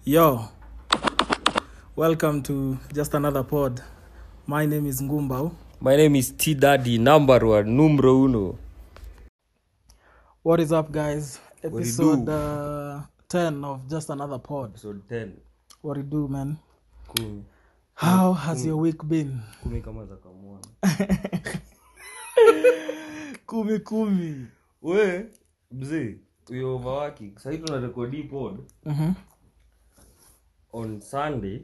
Yo, welcome to just another pod. My name is Ngumbao. My name is T Daddy, number one, numero uno. What is up, guys? you Episode do? uh, 10 of just another pod. Episode 10. What you do, man? Kumi. How has your week been? Kumi kama za kamwana. Kumi kumi. We, mzee, we overworking. Sahii tunarekodi pod Mm-hmm. on Sunday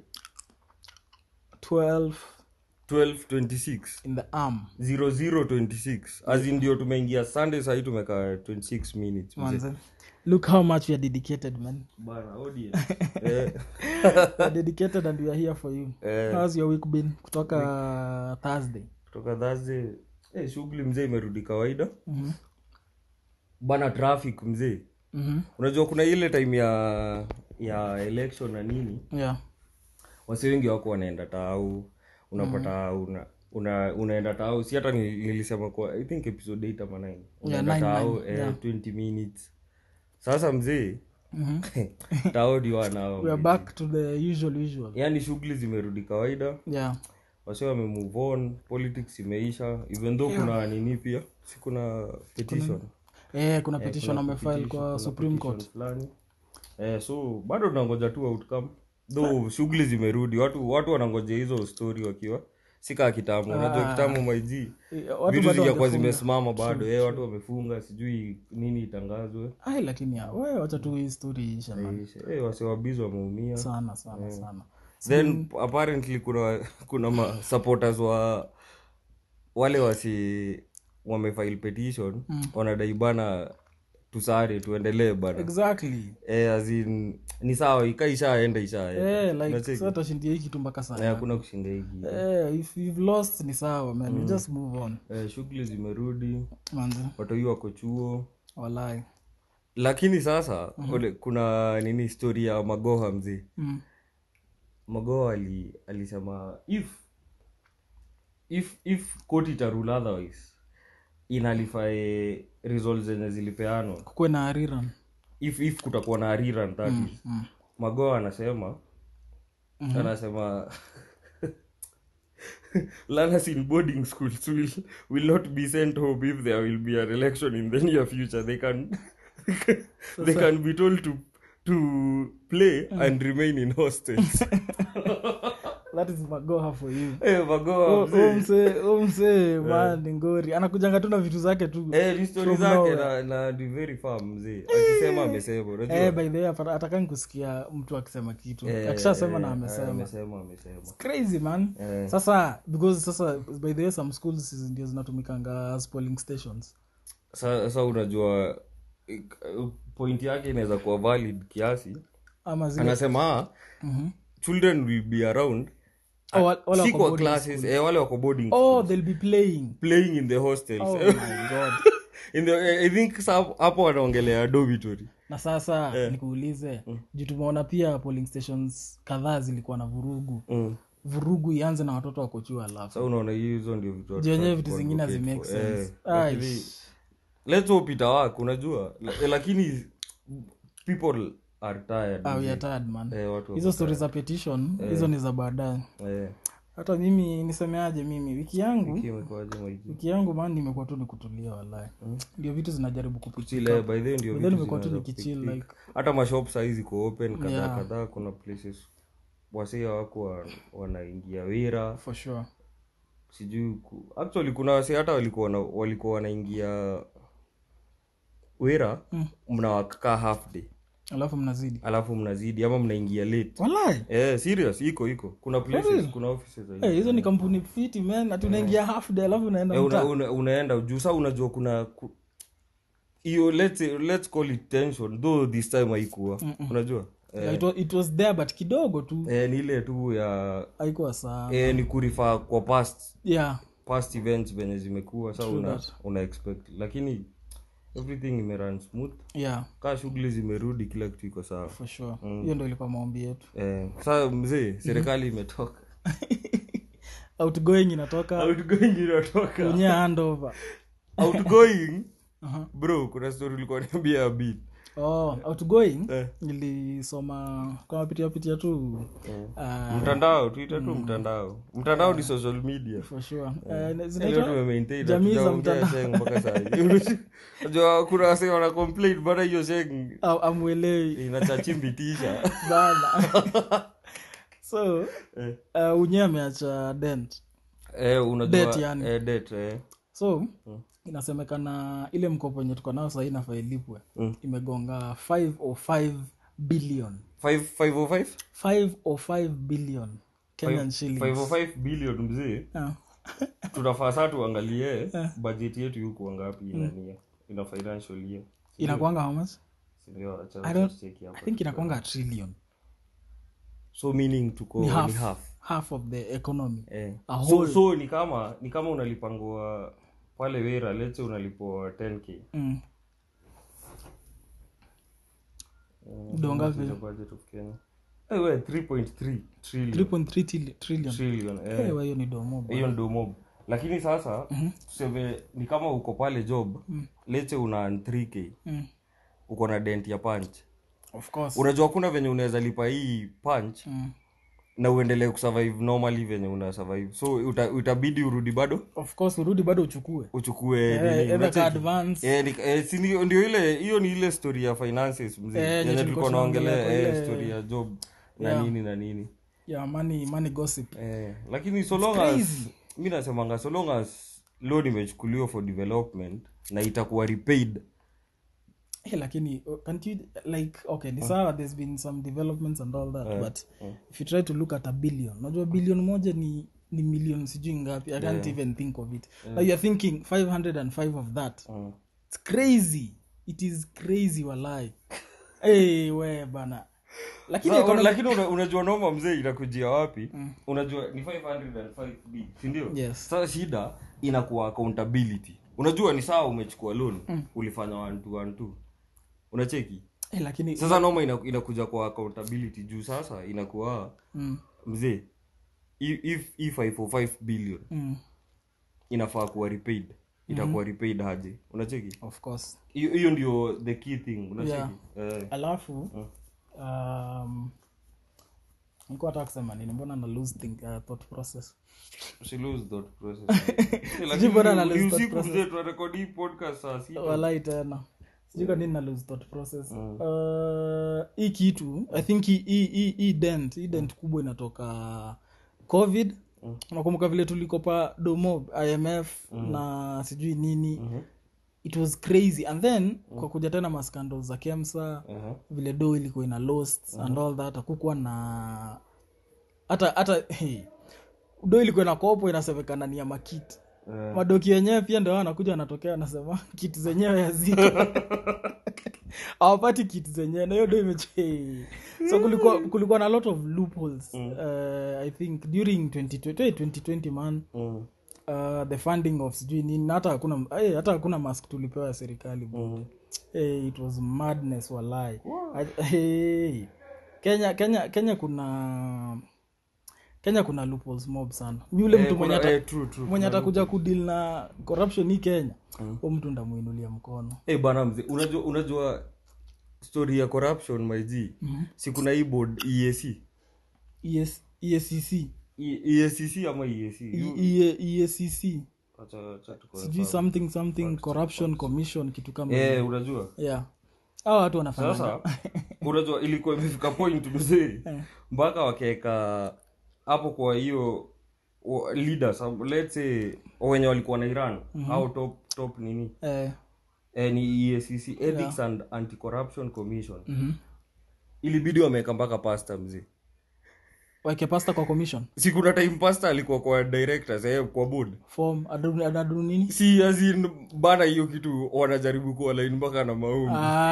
12 1226 in the arm. 0026 as in ndio tumeingia sunday sahii tumekaa 26 minutes mzee. Manze. Look how much we are dedicated, man. bana audience eh, We are dedicated and we are here for you. eh, How's your week been? Kutoka Thursday. kutoka thursday eh, shughuli mzee imerudi kawaida Mm-hmm. bana traffic mzee Mm-hmm. unajua kuna ile time ya ya election na nini Yeah. wasi wengi wako wanaenda tau unapata una, una unaenda tau si hata ni- nilisema kwa i think episode 8 ama 9 unaenda nine, tau nine, eh, yeah. 20 minutes sasa mzee Mm-hmm. tao ndio wanao We are back to the usual usual. yaani shughuli zimerudi kawaida Yeah. wasi wame move on politics imeisha even though kuna nini pia si kuna petition Eh, kuna petition kuna amefile petition- kwa kuna Supreme petition Court. fulani eh, so bado tunangoja tu outcome though shughuli zimerudi watu watu wanangoja hizo story wakiwa sika kitambo unajua kitambo maiji Eh, Watu vitu bado zijakuwa wamefunga. zimesimama bado eh, watu wamefunga sijui nini itangazwe Ai, lakini ya, we wacha tu hii story ishe man. eh, wasiwabizi wameumia Sana sana sana. then apparently kuna kuna ma supporters wa wale wasi wamefile petition wanadai bana tusare tuendelee bana Exactly. eh, as in, ni sawa ika ishaenda ishaenda Eh, like Unacheki? sasa tashindia hii kitu mpaka Na sana. hakuna kushinda hiki Eh, if you've lost ni sawa man. You just move on. eh, shughuli zimerudi Manze. watoi wako chuo Walai. lakini sasa ole, kuna nini story ya magoha mzee Mm. magoha ali, alisema if if if court itarule otherwise inalifae result zenye zilipeanwa Kukuwe na ariran. if if kutakuwa na ariran that is Mm. magoa anasema anasema learners in boarding schools will, will not be sent home if there will be an election in the near future they can they can be told to to play and remain in hostels That is magoha for you. Eh, magoa Oh, mzee. oh, msee, oh, msee, man, ni ngori anakujanga tu na vitu zake tu Eh, ni story From zake nowhere. na, na ni very firm mzee akisema amesema unajua Eh, by the way hapa- atakangi kusikia mtu akisema kitu Eh, akishasema na eh, amesema amesema amesema crazy man Eh. sasa because sasa by the way some schools ndio zinatumikanga as polling stations Sa- sa unajua ik- point yake inaweza kuwa valid kiasi ama zile anasema ah, Mhm. children will be around Oh, wa- wale si wako kwa boarding classes eh, wale wako boarding oh schools, they'll be playing playing in the hostels oh my god in the, eh, i think sa- hapo wanaongelea dormitory na sasa nikuulize juu tumeona pia polling stations kadhaa zilikuwa na vurugu mm. vurugu ianze na watoto wakochua alafu sa unaona hizo ndio vitu watu jenyewe wa- vitu wa zingine advocate hazimake for. sense Eh, Ai, lakini- let's hope itawak unajua La- eh, lakini people are tired ah, we mzee. are tired, man eh, watu hizo stori za petition hizo ni za baadaye eh, hata mimi nisemeaje mimi wiki yangu hiki imekuwaje maiki wiki yangu man nimekuwa tu ni kutulia walai ndio vitu zinajaribu kupitia chile by the way ndio Then vitu nimekuwa tu zinaweza nikichill kupick- like hata mashop saizi ko open kadhaa Yeah. kadhaa kuna places wasia wako wa- wanaingia wira for sure sijui ku... actually kuna wasi hata walikuwa wana- walikuwa wanaingia wira Mm. mnawakaa half day alafu mnazidi alafu mnazidi ama mnaingia late walai eh, serious iko iko kuna places real? kuna offices za Eh, hizo ni kampuni fiti man ati unaingia half day alafu unaenda Eh, mtaa una, una, unaenda juu saa unajua kuna ku- hiyo let's, say- let's call it tension though this time haikuwa unajua eh, Yeah, it, was, it was there but kidogo tu eh, ni ile tu ya haikuwa saa eh, ni kurifaa kwa past yeah past events venye zimekuwa sa una, that. una expect lakini everything imerun smooth yeah kaa shughuli zimerudi kila kitu iko sawa for sure hiyo ndo ilikuwa maombi yetu eh, saa mzee serikali imetoka outgoing inatoka outgoing inatoka kwenye handover outgoing Aha. bro kuna story ulikuwa niambia a bit oh, outgoing Eh. nilisoma kama pitia pitia tu uh, mtandao tuite tu mtandao mtandao ni social media for sure uh, Leo zinaitwa tumemaintain, jamii za hatujaongea mtandao. sheng mpaka saa hii. Unajua kuna wase wana complain bana hiyo sheng au amwelewi inachachimbitisha bana so Eh. uh, unye ameacha dent eh, unajua Debt yani. eh, debt, eh. so inasemekana ile mkopo enye tuko nao sahii nafaa ilipwe imegonga 505 billion Five- 505? 505 billion kenyan shillings 505 billion mzee Ah. tunafaa saa tuangalie bajeti yetu yuko ngapi inania ina financial year inakwanga how much Sindio, acha I don't- tucheki hapa. i think inakwanga a trillion so meaning tuko ni ni half, half. half of the economy Eh. A so, whole- so ni kama ni kama unalipangwa pale wera letse unalipwa 10k mm. Eh, Donga what is vile. the budget of Kenya? Eh, we, 3.3 trillion 3.3 tili- trillion trillion eh. Eh, wa hiyo ni domo bwana. hiyo ndo mob lakini sasa tuseme ni kama uko pale job letse una earn 3k Mm. uko na dent ya punch of course unajua kuna venye unaweza lipa hii punch mm. na uendelee kusurvive normally venye una survive so uta, utabidi urudi bado of course urudi bado uchukue uchukue Eh, nini, either unacheki? ka advance Eh, ni- eh, si ndio ndio ile hiyo ni ile story ya finances mzee Eh, yenye yenye tulikuwa tulikuwa tunaongelea naongelea kwa eh, ile- story ya job na Yeah. nini na nini ya money money gossip eh, lakini so long as crazy. mi nasemanga so long as loan imechukuliwa for development na itakuwa repaid Eh, lakini uh, can't you like okay ni sawa there's been some developments and all that but if you try to look at a billion unajua billion moja ni ni million sijui ngapi i can't even think of it now you're thinking 505 of that mm. it's crazy it is crazy walai hey, we bana lakini Sa- economic- lakini una, unajua noma mzee inakujia wapi unajua ni 505b sindio Yes. sasa shida inakuwa accountability unajua ni sawa umechukua loan ulifanya one two, one two. unacheki eh, lakini sasa noma ina- inakuja kwa accountability juu sasa inakuwa mm, mzee if, if, if 505 billion mm, inafaa kuwa repaid itakuwa repaid haje unacheki of course hiyo hiyo ndio the key thing unacheki eh, alafu um, nilikuwa nataka kusema nini mbona na lose think, uh, thought process usi lose that process Eh, lakini mbona na ni lose that usiku process. mzee tunarekodi hii podcast saa sita walai tena sijui kwa nini na lose thought process uh, hii kitu i think hii- hii hii- hii dent hii dent kubwa inatoka covid unakumbuka vile tulikopa domo imf na sijui nini it was crazy and then kwa kuja tena maskando za kemsa Aha. vile do ilikuwa ina lost and all that hakukuwa na hata hata hey, do ilikuwa na kopo inasemekana ni ya makiti Eh. madoki yenyewe pia ndio anakuja anatokea anasema kiti zenyewe haziko awapati kiti zenyewe na hiyo do imeche so kulikuwa, kulikuwa na lot of loopholes uh, i think during 2020, 2020 man Mm. uh, the funding of sijui nini na hata hakuna eh, hata hakuna mask tulipewa ya serikali bro. Mm. hey, it was madness walai I- hey. kenya kenya kenya kuna kenya kuna loopholes mob sana yule Eh, mtu mwenye kuna- ata- eh, true, true. mwenye atakuja kudil na corruption hii kenya hu mtu ndamuinulia mkono Eh, bana mzee unajua unajua story ya corruption maiji si kuna hii board EAC ES, ESCC E- EACC ama EAC E- E- ESCC Acha- acha tuko- sijui something something corruption commission kitu kama eh unajua yeah hao watu wanafanya sasa unajua ilikuwa imefika point mzee mpaka wakaweka hapo kwa hiyo wa- leaders um, let's say wenye walikuwa na iran au top top nini eh, eh, ni EACC ethics and anti-corruption commission mhm. ilibidi wameweka mpaka pasta mzee waeke pasta kwa commission si kuna time pasta alikuwa kwa directors eh, kwa board form adu adu nini si azin bana hiyo kitu wanajaribu kuwa line mpaka na maombi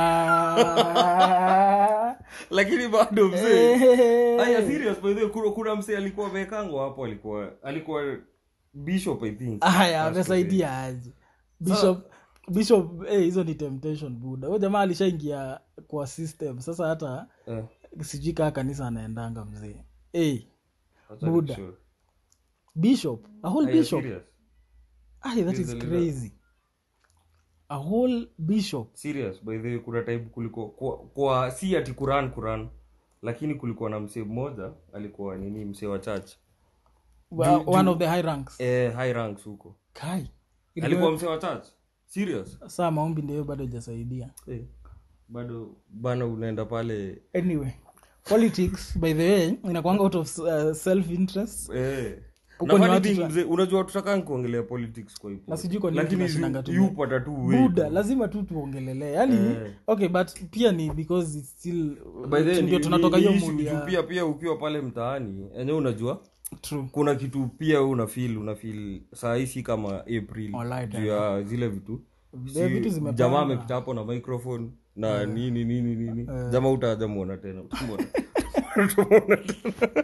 Ah. lakini bado mzee Eh. aya serious by the way kuna, kuna msee alikuwa amekangwa hapo alikuwa alikuwa bishop i think haya amesaidia aje bishop bishop eh, hizo ni temptation buda huyo jamaa alishaingia kwa system sasa hata eh, sijui kaa kanisa anaendanga mzee hey, acha Buddha. nikushow. bishop a whole Aya, bishop serious Ay, that He's is the leader. crazy a whole bishop serious by the way kuna time kulikuwa kwa, kwa si ati kuran kuran lakini kulikuwa na msee mmoja alikuwa nini msee wa church wa- one of the high ranks eh, high ranks huko kai alikuwa msee wa church serious saa maombi ndio bado ijasaidia eh, bado bana unaenda pale anyway politics by the way inakwanga out of uh, self interest eh. Huko Na ni funny watu thing, tu- mzee, unajua tutakaa kuongelea politics kwa ipo Na sijui kwa nini lakini tunashindanga tu- yupata tu way buda lazima tu tuongelelee yani Eh. okay but pia ni because it's still By the way, ndio ni- tunatoka ni- hiyo ni issue mood juu ya pia pia ukiwa pale mtaani enyewe unajua true kuna kitu pia wewe unafeel unafeel saa hii si kama april Alright, juu ya zile vitu Vile vitu zimepanda. jamaa amepita hapo na microphone na nini nini nini jamaa utaja muona tena Utamwona. Utamwona tena.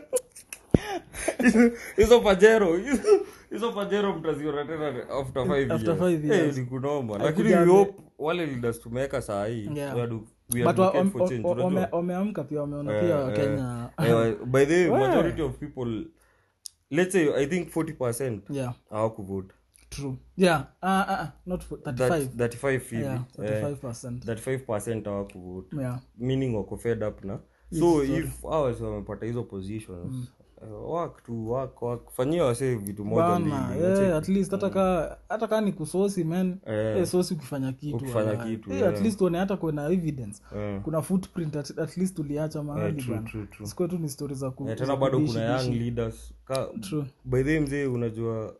Hizo- hizo pajero hizo- hizo pajero mtaziona tena after five After years. five Eh, years. ni kunoma lakini Haikuja- we hope wale leaders tumeweka saa hii Yeah. we adu- we but wa- advocate wame- for change, wame- unajua? wameamka pia wameona Eh, pia eh, wakenya eh, by the way majority of people let's say i think 40 percent yeah hawakuvote true yeah uh, uh, uh, not for 35 That- 35 hivi yeah eh, 35 percent 35 percent hawakuvote yeah meaning wako fed up na so if hours wamepata hizo positions uh, work to work work fanyia wase vitu moja bana mbili yeah, at least hata ka hata kaa ni kusosi man Eh. eh, sosi ukifanya kitu Ukifanya wallahi. kitu, eh, yeah. at least uone hata kuna evidence Eh. kuna footprint at, at least uliacha mahali true, bana true, true. sikuwa tu ni stori za ku Eh, za tena bado kudishi, kuna young dishi. leaders ka True. by the way mzee unajua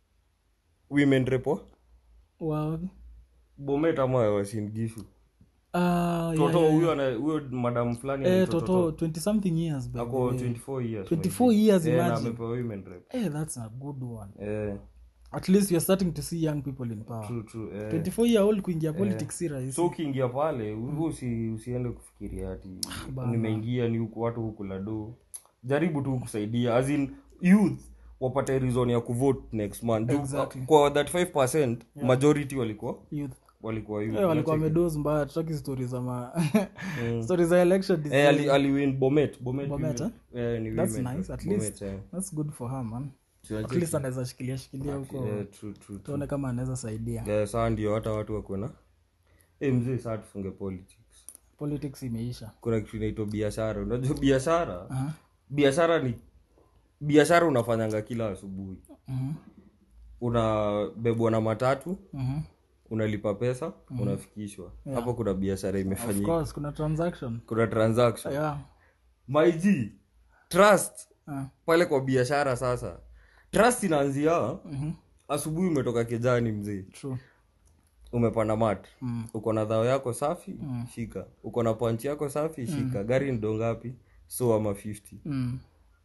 women repo Wa- bomet ama wasingishu Ah, yeah, toto yeah, huyo ana- huyo madam fulani yeah. eh, anaitwa toto 20 something years by the ako way. 24 years 24 years, Eh, na imagine. amepewa women rep eh, that's a good one eh at least you're starting to see young people in power true true eh 24 year old kuingia politics si rahisi so ukiingia pale mm. usi, usiende kufikiria ati nimeingia ni huku watu huku lado jaribu tu kusaidia as in youth wapate reason ya kuvote next month Juu, Exactly. kwa that 5 majority walikuwa youth walikuwa youth eh, walikuwa wamedos mbaya tutaki stori za ma stori za election eh, ali, aliwin bomet bomet, Bomet, women. eh, ni that's women nice rep. at Bomet, least eh. that's good for her man Tunacheki. at least anaweza shikilia shikilia huko Eh, true, true, true. tuone kama anaweza saidia Eh, saa ndio hata watu wakuena eh, mzee saa tufunge politics politics imeisha kuna kitu inaitwa biashara unajua biashara Aha. biashara ni biashara unafanyanga kila asubuhi Mhm. unabebwa na matatu Mhm. unalipa pesa unafikishwa hapo kuna biashara of imefanyika course kuna transaction kuna transaction yeah maig trust Ah. pale kwa biashara sasa trust inaanzia Mhm. asubuhi umetoka kijani mzee true umepanda mat Mm. uko na dhao yako safi shika uko na panchi yako safi shika gari ni dongapi so ama 50 mm.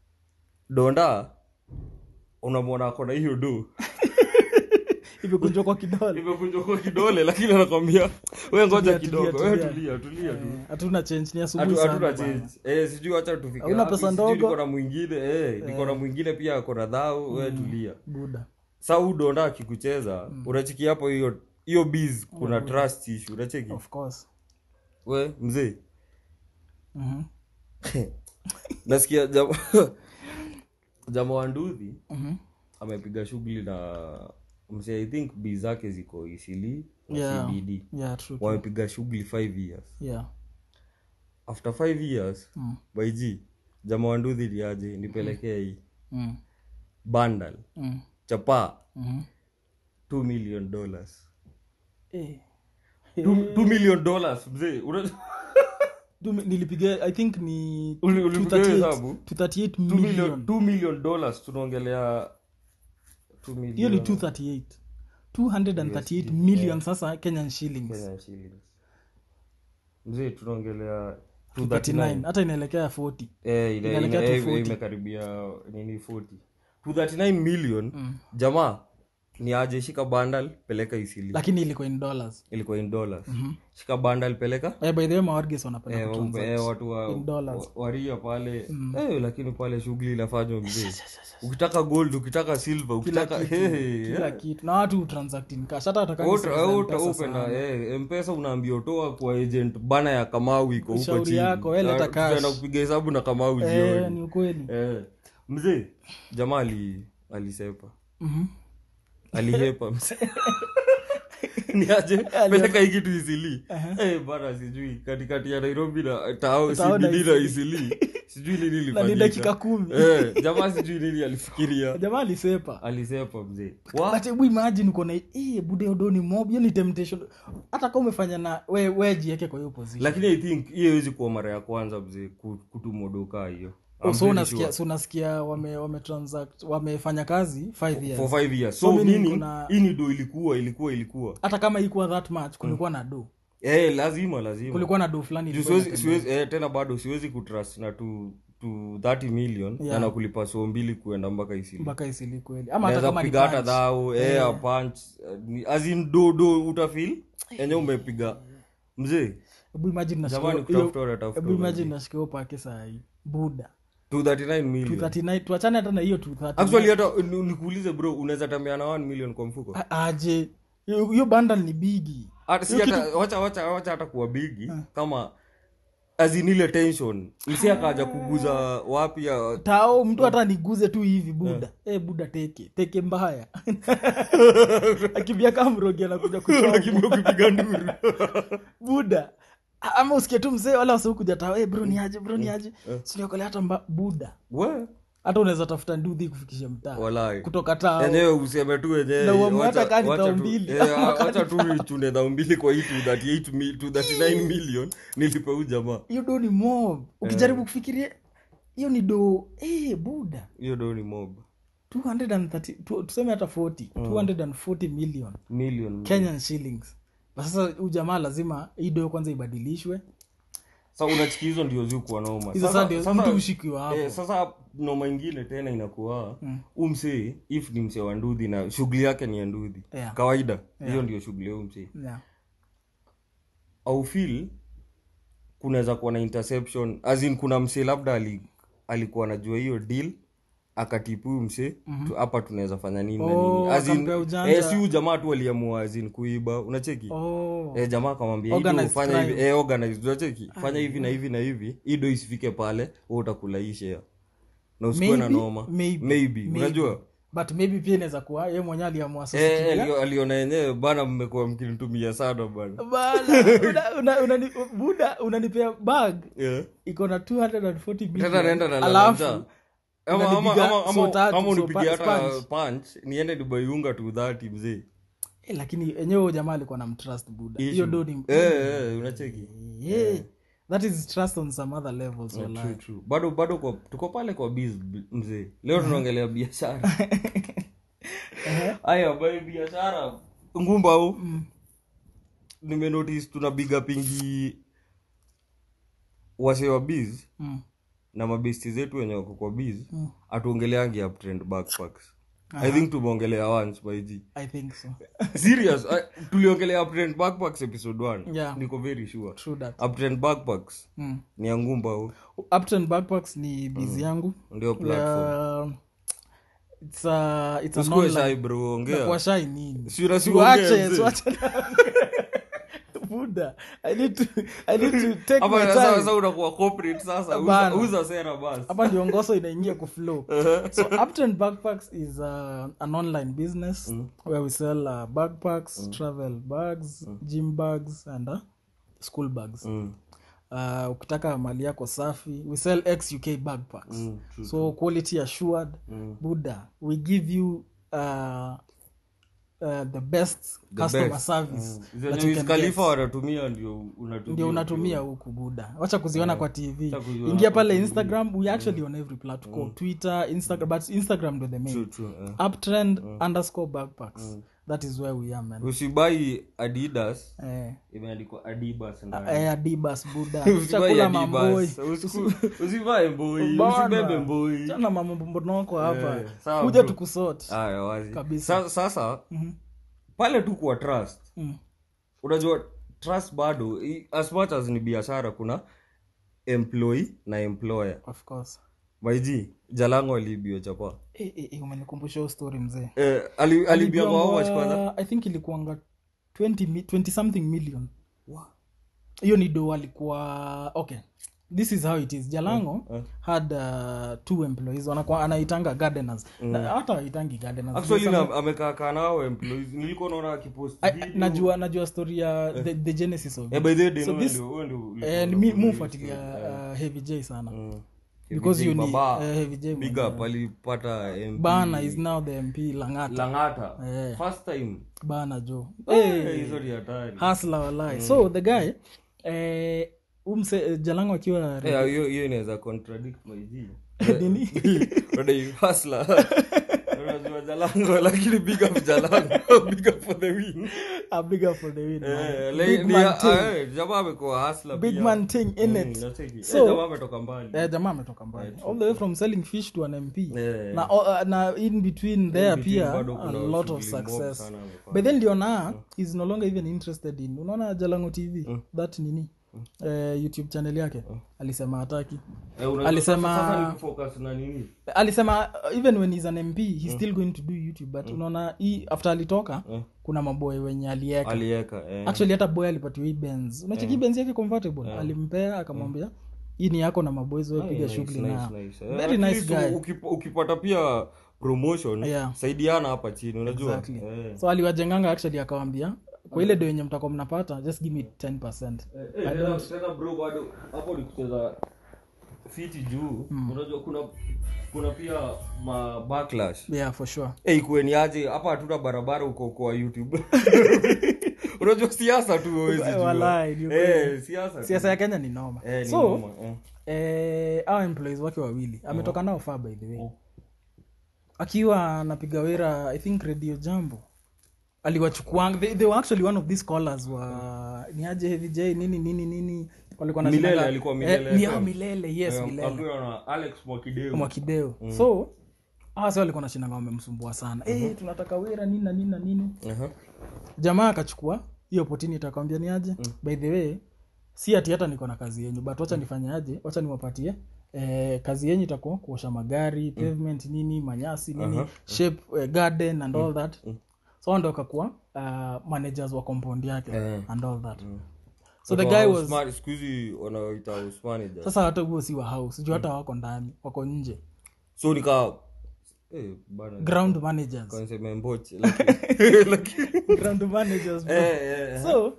donda unamwona ako na hiyo do imekunjwa kwa kidole imevunjwa kwa kidole lakini anakwambia we ngoja Tulia, kidogo tulia, we tulia. tulia tulia tu Eh, hatuna change ni asubuhi Hatu- sana hatuna bana. change eh sijui acha tufike Hauna wapi, pesa sijui ndogo? niko na mwingine eh niko na mwingine pia ako na dhao we tulia buda sa huu donda akikucheza unachiki hapo hiyo hiyo biz kuna trust issue unacheki of course we mzee Mhm. nasikia jama jama wa nduthi Mhm. amepiga shughuli na mse i think bi zake ziko isili na Yeah. cbd yeah true wamepiga shughuli 5 years yeah after 5 years Mm. by g jama wa nduthi liaje nipelekee hii mm. bandal Mm. chapa Mhm. 2 million dollars Eh. 2 million dollars mzee Una- Tu- nilipiga i think ni Uli- ulipiga 238 hesabu? 238 2 million million 2 million dollars tunaongelea 2 million hiyo ni 238 238 million sasa kenyan shillings Kenyan shillings. mzee tunaongelea 39 239 hata inaelekea 40 Eh, ina- Inaelekea ina- to eh, 40. imekaribia nini 40 239 million jamaa ni aje shika bandal peleka isili lakini ilikuwa in dollars ilikuwa in dollars shika bandal peleka eh, by the way mawarges wanapenda eh, kutransact. eh, watu wa, in dollars. wa- waria pale eh, lakini pale shughuli inafanywa mzee ukitaka gold ukitaka silver ukitaka hey, hey, kila kitu na watu transact in cash hata watakani Uta- sasa uta- M-Pesa upenda sana. eh, mpesa unaambia toa kwa agent bana ya kamau iko huko Shauri chini yako, we leta Ah, cash. tutaenda kupiga hesabu na kamau eh, jioni ni ukweli eh, mzee jamaa ali alisepa Mhm. alihepa mzee ni aje peleka hii kitu isili Eh, bana sijui katikati ya nairobi na tao Tao na cbd na isili sijui nini na ni ilifanyika. dakika kumi Eh, jamaa sijui nini alifikiria jamaa alisepa alisepa mzee Wa- but hebu imagine uko na eh bude odoni mob hiyo ni temptation hata kama umefanya na we we jiweke kwa hiyo position lakini i think hiyo hawezi kuwa mara ya kwanza mzee ku- kutumodoka hiyo Oh, I'm so very unasikia sure. so unasikia wame wame transact wamefanya kazi 5 years for five years So so meaning meaning kuna- hii ni do ilikuwa ilikuwa ilikuwa hata kama ilikuwa that much kulikuwa na do eh lazima lazima kulikuwa na do fulani Juu ilikuwa siwezi, siwezi, eh, tena bado siwezi kutrust na tu tu 30 million Yeah. na nakulipa so mbili kuenda mpaka isili mpaka isili kweli ama hata naweza kama ni kupiga hata punch. dhao eh, a punch eh, ni- as in do do utafil enye umepiga mzee hebu imagine nashika jamani hiyo- kutafuta unatafuta hebu imagine nashika hiyo pake saa hii buda 239 million 239 tuachane hata na hiyo 239 actually hata ni- nikuulize bro unaweza tembea na 1 million kwa mfuko A- aje hiyo hiyo bundle ni bigi hata si hata wacha wacha wacha hata kuwa bigi kama as in ile tension msi akaja kuguza wapi ya tao mtu hata niguze tu hivi buda eh buda teke teke mbaya akibia kama mrogi anakuja kuchoma kimbia kupiga nduru buda A- ama usikie tu mzee wala wasikuja tao eh bro ni aje bro ni aje siniokolea hata mba, buda we hata unaweza tafuta ndudhi kufikisha mtaa walai kutoka tao enyewe useme tu wenyewe Na uamue wacha- hata kaa ni wacha dhao tu- mbili. eh, wacha tu ichune dhao mbili kwa hii 238 mi- 239 million nilipe huu jamaa hiyo do ni mob ukijaribu kufikiria hiyo ni do eh buda hiyo do ni mob 230 tu- tuseme hata 40 240 million million kenyan shillings But sasa huyu jamaa lazima hii do kwanza ibadilishwe sa unachiki hizo ndio zikuwa noma hizo Sasa- saa ndio sasa- mtu ushikiwa hapo Eh, sasa noma ingine tena inakuwa mm. umsee if ni msee wa ndudhi na shughuli yake ni ya ndudhi Yeah. kawaida hiyo ndio shughuli ya huyu msee yeah. au feel kunaweza kuwa na interception as in kuna msee labda ali, alikuwa anajua hiyo deal akatipu huyu msee tu- hapa tunaweza fanya nini na Oh, nini As in, akampea ujanja. eh, si huyu jamaa tu aliamua as in kuiba unacheki oh. Eh, jamaa akamwambia "Hii Organized do fanya hivi crime. eh, organized unacheki fanya hivi na hivi na hivi hii do isifike pale wewe utakula hii share na usikuwe na Maybe, noma maybe, maybe maybe. unajua but maybe pia inaweza kuwa ye mwenye aliamua sasa eh, kutumia. alio- aliona yenyewe bana mmekuwa mkinitumia sana bana Bana, una- una- unani- buda unanipea bag yeah. iko na 240 tena million. naenda na Alafu, lalanja ama unanipiga ama- ama- so ama- tatu, ama so unipigia pa- hata sponge. punch niende dubaiunga tu dhati mzee eh, lakini enyewe huyo jamaa alikuwa na mtrust buda Issue. hiyo do ni eh, eh, unacheki yeah. that is trust on some other levels True, wallahi. true. bado bado kwa, tuko pale kwa biz mzee leo tunaongelea biashara haya bai biashara ngumba au nimenotice tuna biga pingi wase wa biz Mm. na mabesti zetu wenye wako kwa biz hatuongeleangi uptrend backpacks i think tumeongelea once by g i think so serious I, tuliongelea uptrend backpacks episode 1 Yeah. niko very sure true that uptrend backpacks mm. ni ya ngumba au upton backpacks ni bizi yangu ndio platform Uh, it's a, it's an usikue online- shy bro ongea Kwa shy nini Si unasi Tuache, uongee, mzee. tuache na- buda i need to, I need to take Hapa my sasa time sasa unakuwa corporate sasa uza, Bana. uza sera basi hapa ndio ngoso inaingia kuflow so upton backpacks is uh, an online business where we sell uh, backpacks travel bags gym bags and uh, school bags Mm, uh, ukitaka mali yako safi we sell ex uk backpacks mm, true. so quality assured Mm. buddha we give you uh, uh, the best The customer best. service Zenye that you Wiz can Khalifa get. wanatumia ndio unatumia ndio unatumia huku buda wacha kuziona kwa tv Wacha kuziona ingia kwa pale TV. instagram we actually on every platform twitter instagram but instagram ndo the main True, true, eh. uptrend underscore backpacks that is where we are man usibai adidas eh, imeandikwa adibas ndani. eh, adibas buda Usibai chakula mamboi Adibas. Usiku- usivae mboi Bana. usibebe mboi chana mamambonoko hapa Eh, sawa, kuja bro. tukusot Aya, wazi Kabisa. Sa- sasa pale tu kwa trust Mm. unajua trust bado i- as much as ni biashara kuna employee na employer of course maiji jalango aliibio chapa eh, eh, eh, umenikumbusha hiyo story mzee eh, ali, aliibia kwa how much Alibiangwa- kwanza i think ilikuanga 20, mi- 20 something million hiyo ni do alikuwa okay this is how it is jalango eh. had uh, two employees wanakuwa anaitanga gardeners Na hata waitangi gardeners actually Some- na- amekaa kaa nao employees nilikuwa naona akipost I- video. najua najua story ya the, the genesis of Eh, by the way, So Deno, this- ndio- wewe ndio ulikuwa and unafuatilia mi hiyo mufuatilia story. uh, heavy j sana Mm. because Heavy you J need Baba, uh, heavy j big mwenyewe. up alipata MP bana is now the mp langata langata Eh. first time bana jo Eh, hey, hizo ni hatari hasla walai so the guy eh, umse eh, jalango akiwa Eh, hiyo hiyo inaweza contradict my G. Nini? Unadai hustler. Unajua jalango lakini big up jalango big up for the win a bigger for the win man. Eh, Big le- ni- man ah, thing. eh, jamaa amekuwa hustler big pia. man thing in Mm, it nacheki. Eh, So- jamaa ametoka mbali eh, jamaa ametoka mbali all the way from selling fish to an mp Eh. na, uh, na in between there between pia bado a kuna lot of shughuli mob success sana amefanya. but then ndiona is no longer even interested in unaona jalango tv that nini eh, youtube channel yake alisema hataki Eh, unajua alisema- sasa- sasa ni kufocus na nini alisema uh, even when he's an mp he's still going to do youtube but unaona hii after alitoka Mm. kuna maboy wenye alieka alieka eh. actually hata boy alipatiwa hii benz unacheki benz yake convertible alimpea akamwambia hii ni yako na maboys wewe piga Nice, shughuli nice, nayo nice. Eh, very at nice least guy ukip- ukipata pia promotion Yeah. saidiana hapa chini unajua Exactly. Eh. so aliwajenganga actually akawambia kwa ile do yenye mtakuwa mnapata just give me 10 Eh, tena- tena bro bado hapo ni kucheza fiti juu unajua kuna kuna pia ma backlash yeah for sure hey, kueni aje hapa hatuna barabara huko kwa youtube unajua siasa tu huwezi jua. Walai, ni ukweli. Eh, siasa tu. siasa ya kenya ni noma Eh, ni so noma, eh. eh, our employees wake wawili ametoka nao far by the way akiwa anapiga wera i think radio jambo aliwachukuanga they, they were actually one of these callers wa ni aje heavy j nini nini nini walikuwa na Milele, shindanga- alikuwa eh, Milele ni FM. hao milele yes Eh, milele akiwa na alex mwakideu mwakideo so hawa si walikuwa nashindanga wamemsumbua sana Eh, tunataka wera nini na nini na nini Aha. jamaa akachukua hiyo opportunity akamwambia ni aje by the way si ati hata niko na kazi yenyu but wacha nifanye aje wacha niwapatie eh, kazi yenyu itakuwa kuosha magari pavement nini manyasi nini shape eh, garden and all that so hao ndo akakuwa uh, managers wa compound yake Eh. and all that so the Watu guy wa was Usmani- siku hizi wanaoita house manager. sasa hata huo si wa house juu hata wako ndani wako nje so nika eh, bana ground managers kaniseme mbochi lakini- lakini- ground managers bro. eh, eh, eh. so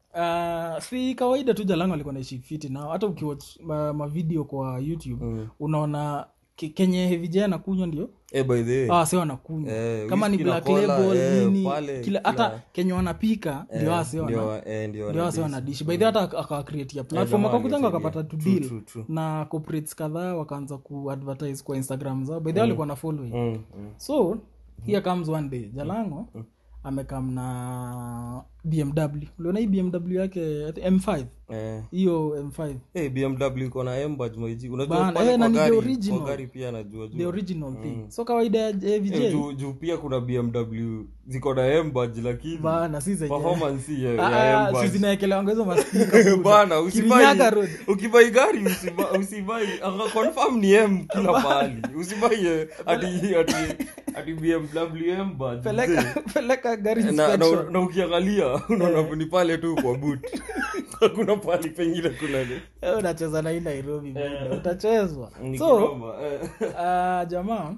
uh, si kawaida tu jalango alikuwa naishi fiti nao hata ukiwatch ma, mavideo kwa youtube unaona ke- kenye hevija anakunywa ndio Eh, by the way, ah, si wanakunywa Eh, kama ni whisky na black cola, label eh, nini pale, kila kila- hata kenye wanapika ndio wase wana ndio, eh, ndio ndio wase wanadishi by the way hata akawakreatia platform jamaa wakakujanga angesaidia. wakapata to True, deal true, true. na corporates kadhaa wakaanza kuadvertise kwa instagram zao by the way walikuwa na following Mm, mm. so here comes one day jalango amekam na bmw uliona hii bmw yake I think m5 Eh. hiyo m5 Eh, bmw iko na embaj maiji unajua Bana, pale eh, na kwa ni the gari original. kwa gari pia najua the juu original thing so kawaida ya avj Eh, juu juu pia kuna bmw ziko na embaj lakini bana si zenye performance si ya, Ah, ya ah, si embaj zinaekelewango hizo maspika bana usibai Kirinyaga Road. ukibai gari usibai usibai aka confirm ni m kila mahali usibai eh, ati ati ati bmw m badge peleka peleka gari na, na, inspection. na ukiangalia unaona ni pale tu kwa boot hakuna pali pengine kuna ni- Eh, unacheza na hii nairobi bwana, utachezwa ni so kinoma, eh. uh, jamaa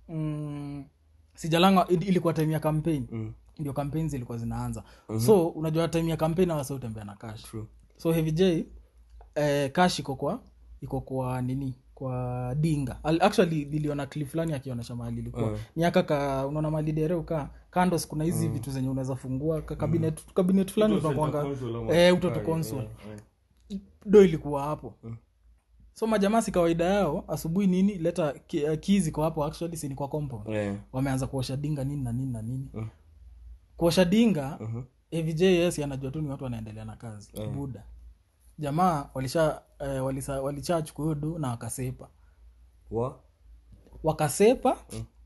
mm, sijalanga ili- ilikuwa time ya campaign Mm, ndio campaign zilikuwa zinaanza so unajua time ya campaign awasa utembea na cash true. so heavy j eh, cash iko kwa iko kwa nini kwa dinga Al, actually niliona clip fulani akionyesha mahali ilikuwa Mm. ni aka ka unaona mahali dere uka kandos kuna hizi vitu zenye unaweza fungua ka cabinet cabinet fulani Uto unakwanga center console ama- eh utoto Ah, console eh, eh. do ilikuwa hapo so majamaa si kawaida yao asubuhi nini leta ki- uh, keys iko hapo actually si ni kwa compound Eh, wameanza kuosha dinga nini na nini na nini Mm. kuosha dinga mhm. avjs anajua tu ni watu wanaendelea na kazi buda jamaa walisha eh, walisa- walichachukua hiyo do na wakasepa Wa? wakasepa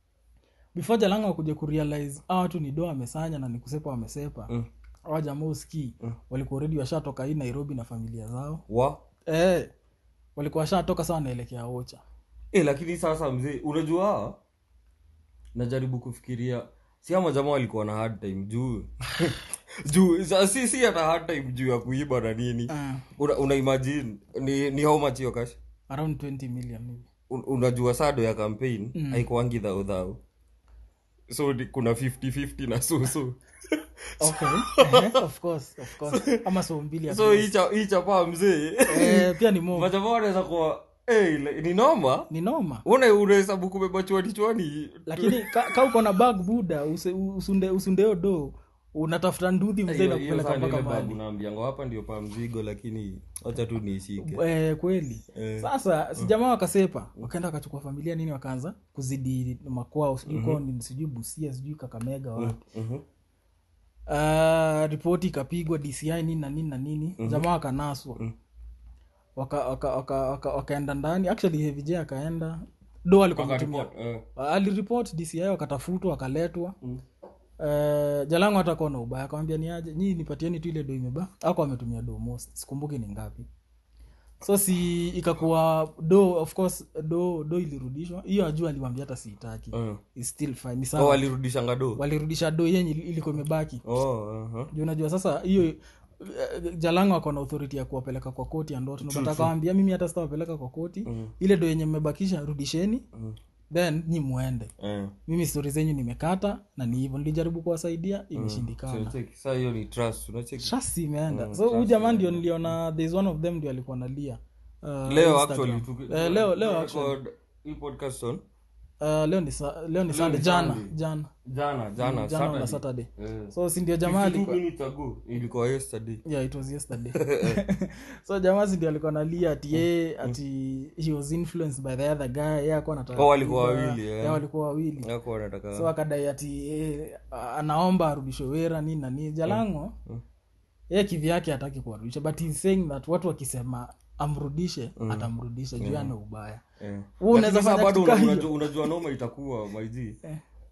before jalanga wakuja kurealize a watu ni do wamesanya na ni kusepa wamesepa Mm. awa jamaa uskii walikuwa redi washatoka hii nairobi na familia zao Wa? eh, walikuwa washatoka saa wanaelekea ocha Eh, lakini sasa mzee unajua najaribu kufikiria si ama jamaa walikuwa na hard time juu juu sa- si si hata hard time juu ya kuiba na nini Ah, una, una imagine ni, ni how much hiyo cash around 20 million maybe. Un, unajua sado ya campaign mm. haikuangi dhaudhau so ni, kuna 50-50 na susu okay Eh, of course of course ama so mbili ya so hii cha- hii chapaa mzee eh, pia ni mo majamaa wanaweza kuwa hey, ni noma ni noma una unahesabu kubeba chwani chwani lakini ka, ka uko na bag buda use, usunde usundeo do unatafuta nduthi mzee Hiyo- na hiyo kupeleka saa ndio mpaka ile babu mahali naambiango hapa ndio pa mzigo lakini wacha tu niishike eh, kweli Eh. sasa si jamaa wakasepa wakaenda wakachukua familia nini wakaanza kuzidi makwao sijui kwao ni sijui busia sijui kakamega wapi Mhm. uh, ripoti ikapigwa dci nini na nini na nini jamaa wakanaswa waka, waka, waka, waka, wakaenda ndani actually hevij akaenda do alikuwa ametumia Wakaripot, eh. aliripot dci wakatafutwa wakaletwa mm. Uh, jalangu hata kuwa na ubaya akamwambia ni aje nyii nipatieni tu ile do imeba ako ametumia do most sikumbuki ni ngapi so si ikakuwa do of course do do ilirudishwa hiyo ajua aliwambia hata siitaki Eh. It's still fine ni Oh, sawa walirudishanga do walirudisha do yenye ili- ilikuwa imebaki oh, aha. juu unajua sasa hiyo eh, jalango ako na authority ya kuwapeleka kwa koti ya ndoto napata kawambia mimi hata sitawapeleka kwa koti ile do yenye mmebakisha rudisheni then nyi muende Eh. mimi stori zenyu nimekata na ni hivyo nilijaribu kuwasaidia imeshindikana So, check. Saa hiyo ni trust unacheki trust imeenda so huyu jamaa ndio niliona there's one of them ndio alikuwa nalia uh, leo Instagram. actually tuki- Eh, leo leo tuki- actually record hii podcast on uh, leo ni sa- leo ni sunday ni jana Sunday. jana jana jana jana Saturday. na saturday Eh. so si ndio jamaa 52 alikuwa minutes ago ilikuwa yesterday yeah it was yesterday so jamaa si ndio alikuwa nalia ati yeye ati he was influenced by the other guy yeye alikuwa anataka Oh, walikuwa kuiba. wawili, eh. Yeah, walikuwa wawili yako wanataka so akadai ati eh, anaomba arudishwe wera nini na nini jalango yeye kivyake hataki kuwarudisha but he's saying that watu wakisema amrudishe atamrudisha juu ana ubaya Eh. Wewe Lakini unaweza sasa fanya bado kitu kaa una- hiyo. unajua, unajua noma itakuwa maiji Eh.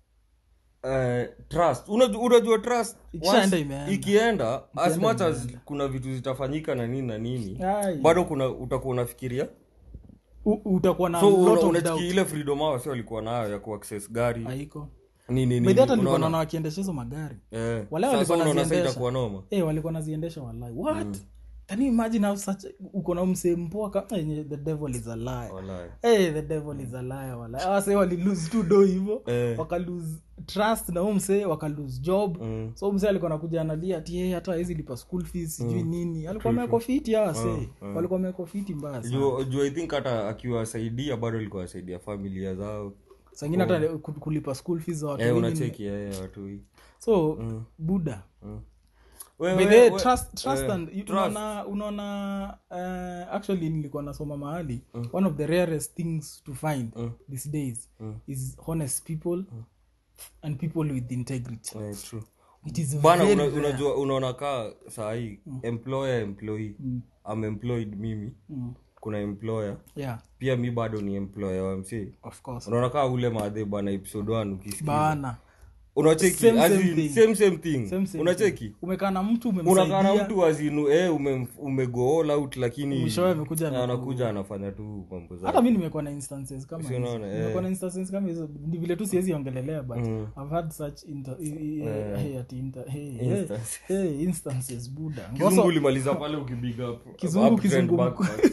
Eh, trust unajua, unajua trust Ikishaenda once imeenda. ikienda as Ikienda much as kuna vitu zitafanyika na nini na nini Ai. bado kuna utakuwa unafikiria U- utakuwa na so lot una- of unachiki doubt. ile freedom hao si walikuwa nayo ya kuaccess gari haiko nini nini bedhi hata nilikuwa unaona? naona wakiendesha hizo magari Eh, Wale sasa walikuwa unaona sasa wanaziendesha. itakuwa noma eh walikuwa naziendesha walai what can you imagine how such uko na msee mpoa kama yenye the devil is a liar Wallahi. hey, the devil is a liar wala awase walilose tu do hivo Eh. wakalose trust na huu msee wakalose job Mm. so msee alikuwa nakuja analia ati yeye hata hawezi lipa school fees sijui nini alikuwa amewekwa fiti hawa wasee walikuwa amewekwa fiti mbaya sana juu juu i think hata akiwasaidia bado alikuwa asaidia familia zao sangine hata ku- kulipa school fees za watu eh, wengi unacheki eh, watu hii so buda Wewe- By the way, wewe- trust, trust eh, and, you- trust. unaona unaona uh, actually nilikuwa nasoma mahali one of the rarest things to find these days is honest people and people with integrity Eh, true. it is bana very una, rare. unajua unaona kaa sahii employer employee am employed mimi Mm. kuna employer yeah pia mi bado ni employer wa mc of course unaona kaa ule madhe bana episode 1 ukisikia bana unacheki Same, as same in, thing. same same thing Same, same unacheki umekaa na mtu unakaa na umemsaidia mtu azinu eh, ume, umego all out lakini Mwishowe amekuja na- anakuja anafanya tu mambo hata zake mi nimekuwa na instances kama Si hizo. unaona, eh. nimekuwa na instances kama hizo ni vile tu siwezi ongelelea but i've had such inter, i- i- hey, ati inter, hey, hey, Instances. hey, instances buda kizungu Ngoso- ulimaliza pale ukibig up Kizungu, up trend kizungu backpack.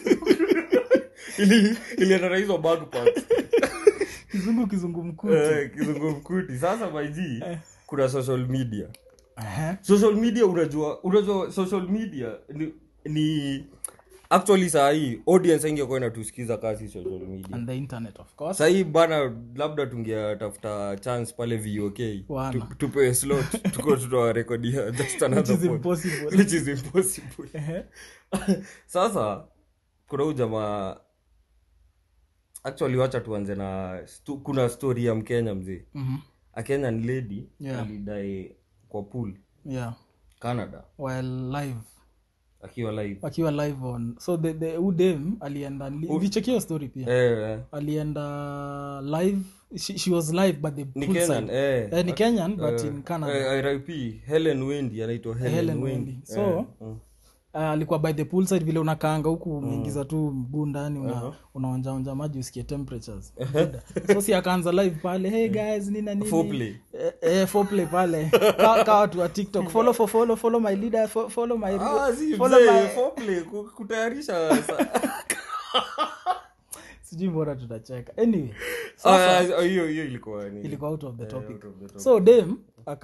ili ilienda na hizo backpacks kizungu kizungu mkuti Eh, kizungu mkuti sasa maiji kuna social media Aha. social media unajua unajua social media ni, ni actually saa hii audience ingekuwa inatusikiza kasi social media and the internet of course sahii bana labda tungetafuta chance pale vok Wana. tu- tupewe slot tuko tutawarekodia just which another is pod. impossible which is impossible Ehe. sasa kuna huu jamaa actually wacha tuanze na stu, kuna story ya mkenya mzee Mhm. a kenyan lady Yeah. alidae kwa pool yeah canada while live akiwa live akiwa live on so the, the udem alienda vichekio story pia eh, eh. alienda live she, she was live but the ni poolside. kenyan eh. Eh, ni kenyan but Eh, in canada eh, RIP Helen Wendy anaitwa Helen, Helen Wendy. Wendy. So, Eh, mm. uh, alikuwa by the pool side vile unakaanga huku umeingiza tu mguu ndani una, unaonjaonja maji usikie temperatures Buda. so si akaanza live pale hey guys nina nini Foreplay. eh, eh, foreplay pale ka, ka watu wa tiktok follow for follow follow my leader fo- follow my Ah, si follow mzee, my foreplay, ku- kutayarisha sa- sijui mbona tutacheka anyway Ah, ah, hiyo hiyo ilikuwa ni ilikuwa out of the topic out of the topic. so dem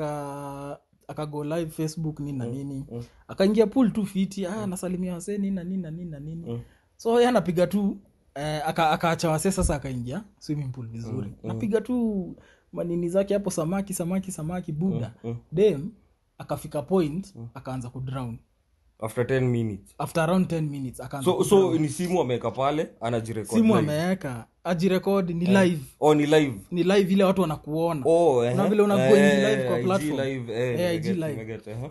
aka akago live facebook nini na nini akaingia pool tu fiti ah, nasalimia wasee nini na nini na nini na nini so ye anapiga tu eh, aka- akaacha wasee sasa akaingia swimming pool vizuri napiga tu manini zake hapo samaki samaki samaki buda dem akafika point akaanza kudrown after 10 minutes after around 10 minutes akaanza so so ni simu ameweka pale anajirekod simu ameweka ajirekodi ni live oh ni live ni live ile watu wanakuona oh eh, Kuna vile una eh, go in live kwa IG platform. live, eh, Eh, I IG get, live. I get, eh.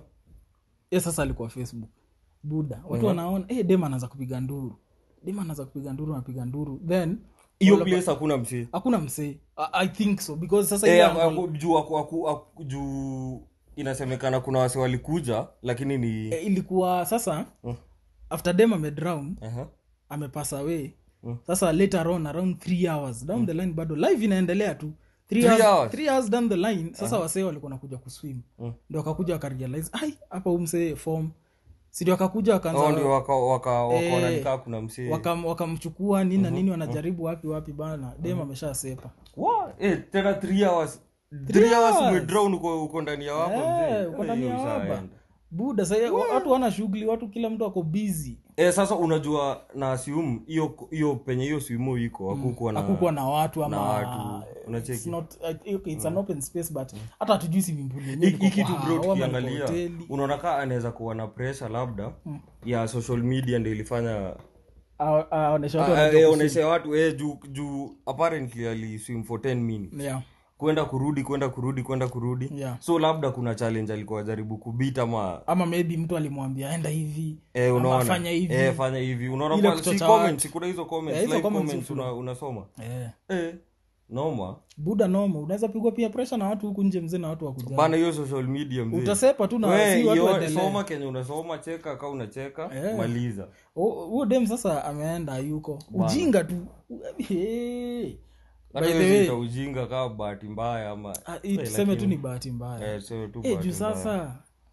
ye sasa alikuwa facebook buda watu wanaona eh, dem anaanza kupiga nduru dem anaanza kupiga nduru anapiga nduru then hiyo place hakuna msee hakuna msee I, i think so because sasa Eh, ile aku- angle- aku- juu aku- aku- aku- juu inasemekana kuna wase walikuja lakini ni eh, ilikuwa sasa after dem amedrown Aha. amepass away sasa later on around three hours down the line bado live inaendelea tu three Three hours, hours? three hours down the line sasa wasee walikuwa nakuja kuswim ndo wakakuja wakarealize ai hapa umsee form sidio wakakuja wakaanza Oh, ndio waka- waka- wakaona Eh, nikaa kuna msee wakam- wakamchukua nini na nini wanajaribu wapi wapi bana dem ameshasepa What? Eh, tena three hours Three Three hours hours? umedrown uko uko ndani ya wako mzee. Eh, uko ndani Eh, ya hiyo waba ushaenda. buda sa watu wana shughuli watu kila mtu ako busy Eh, sasa unajua na assume hiyo hiyo penye hiyo swimo iko hakukuwa na hakukuwa na watu ama na watu. Unacheki? it's not uh, okay, it's an open space but hata hatujui swimming Hii- hii kitu bro yenyewe tukiangalia unaona kaa anaweza kuwa na pressure labda ya social media ndio ilifanya aonesha watu Ah, wanajua eh, kuswim. oneshe watu eh, juu juu apparently aliswim for 10 minutes yeah kwenda kurudi kwenda kurudi kwenda kurudi Yeah. so labda kuna challenge alikuwa jaribu kubita ama ama maybe mtu alimwambia enda hivi eh, ama unaona fanya hivi eh, fanya hivi unaona Ile kwa- si kuchocha comments kuna hizo comments Eh, hizo live comments comments huflow. una, unasoma eh. eh, noma buda noma unaweza pigwa pia pressure na watu huku nje mzee na watu wakuja bana hiyo social media mzee utasepa tu na We, si watu yo- waendelee. soma kenye unasoma cheka ka unacheka Eh. maliza Hu- huo dem sasa ameenda yuko ujinga tu Hey. hata By the hiyo way, zita ujinga kaa bahati mbaya ama ah, hii tuseme tu ni bahati mbaya eh, sio tu Eh, bahati juu mbaya. sasa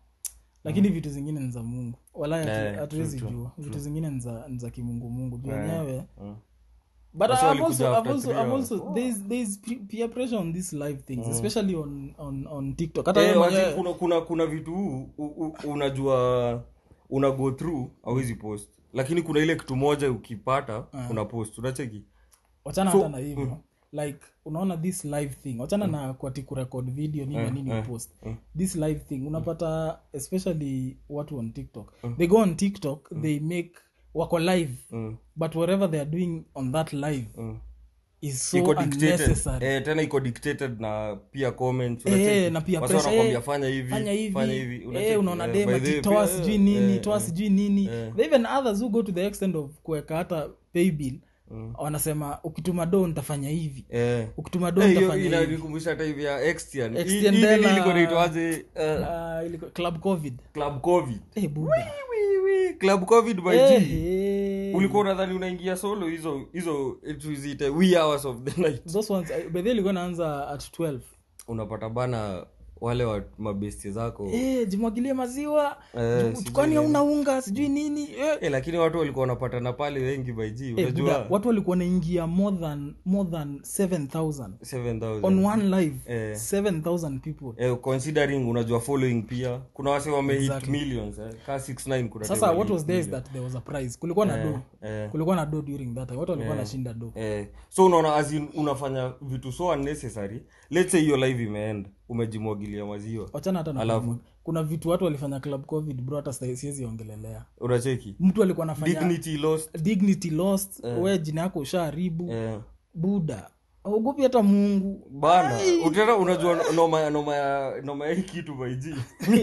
lakini vitu zingine ni za mungu wala Eh, hatuwezi jua vitu zingine ni za- ni za kimungu mungu juu wenyewe Mm. but Wasi I've walikuja also, I've after also, three I've hours. also there's, there's pe- peer pressure on these live things especially on, on, on tiktok hata Eh, wewe wazi, mwenyewe kuna, kuna, kuna vitu u, u, unajua una go through awezi post lakini kuna ile kitu moja ukipata una post unacheki wachana hata na hivyo like unaona this live thing wachana na kwati kurekod video nini na nini post this live thing unapata especially watu on tiktok they go on tiktok they make wako live Mm. but whatever they are doing on that live Mm. is so iko dictated unnecessary eh, tena iko dictated na pia comments Eh, unacheki. na pia Wasi pressure, wanakwambia eh, fanya hivi fanya hivi fanya hivi eh, unacheki. unaona Eh, dem by the way, ati toa pia, sijui eh, nini eh, toa eh. sijui nini There even others who go to the extent of kuweka hata pay bill wanasema ukituma do nitafanya hivi Eh. ukituma do Eh, hiyo nitafanya hivi inanikumbusha hata hivi ya Extian. Hii- Extian hii nini Dela. ilikuwa inaitwaje? Eh, Ah, ilikuwa- club covid club covid Eh, buda. Wii, wii, club covid by Eh, G. eh. ulikuwa unadhani unaingia solo hizo hizo eh, tuziite wee hours of the night those ones I- by the way ilikuwa naanza at 12 unapata bana wale wa mabesti zako eh, jimwagilie maziwa Eh, Ju- sijui kwani nini. hauna unga sijui nini eh. eh, lakini watu walikuwa wanapatana pale wengi by G, Eh, unajua buda, watu walikuwa wanaingia more than more than 7000 7000 on one live Eh. 7000 people eh, considering unajua following pia kuna wase wamehit millions eh. ka 69 kuna sasa time what wali- was there is that there was a prize kulikuwa na do eh. kulikuwa na do during that time watu walikuwa wanashinda do Eh, so unaona as in unafanya vitu so unnecessary let's say hiyo live imeenda umejimwagilia maziwa wachana hata na Alafu? kuna vitu watu walifanya club covid bro hata sasa siwezi ongelelea unacheki mtu alikuwa anafanya dignity lost dignity lost we jina yako ushaharibu eh, buda augopi hata mungu bana utena unajua noma ya noma ya noma ya hii kitu baiji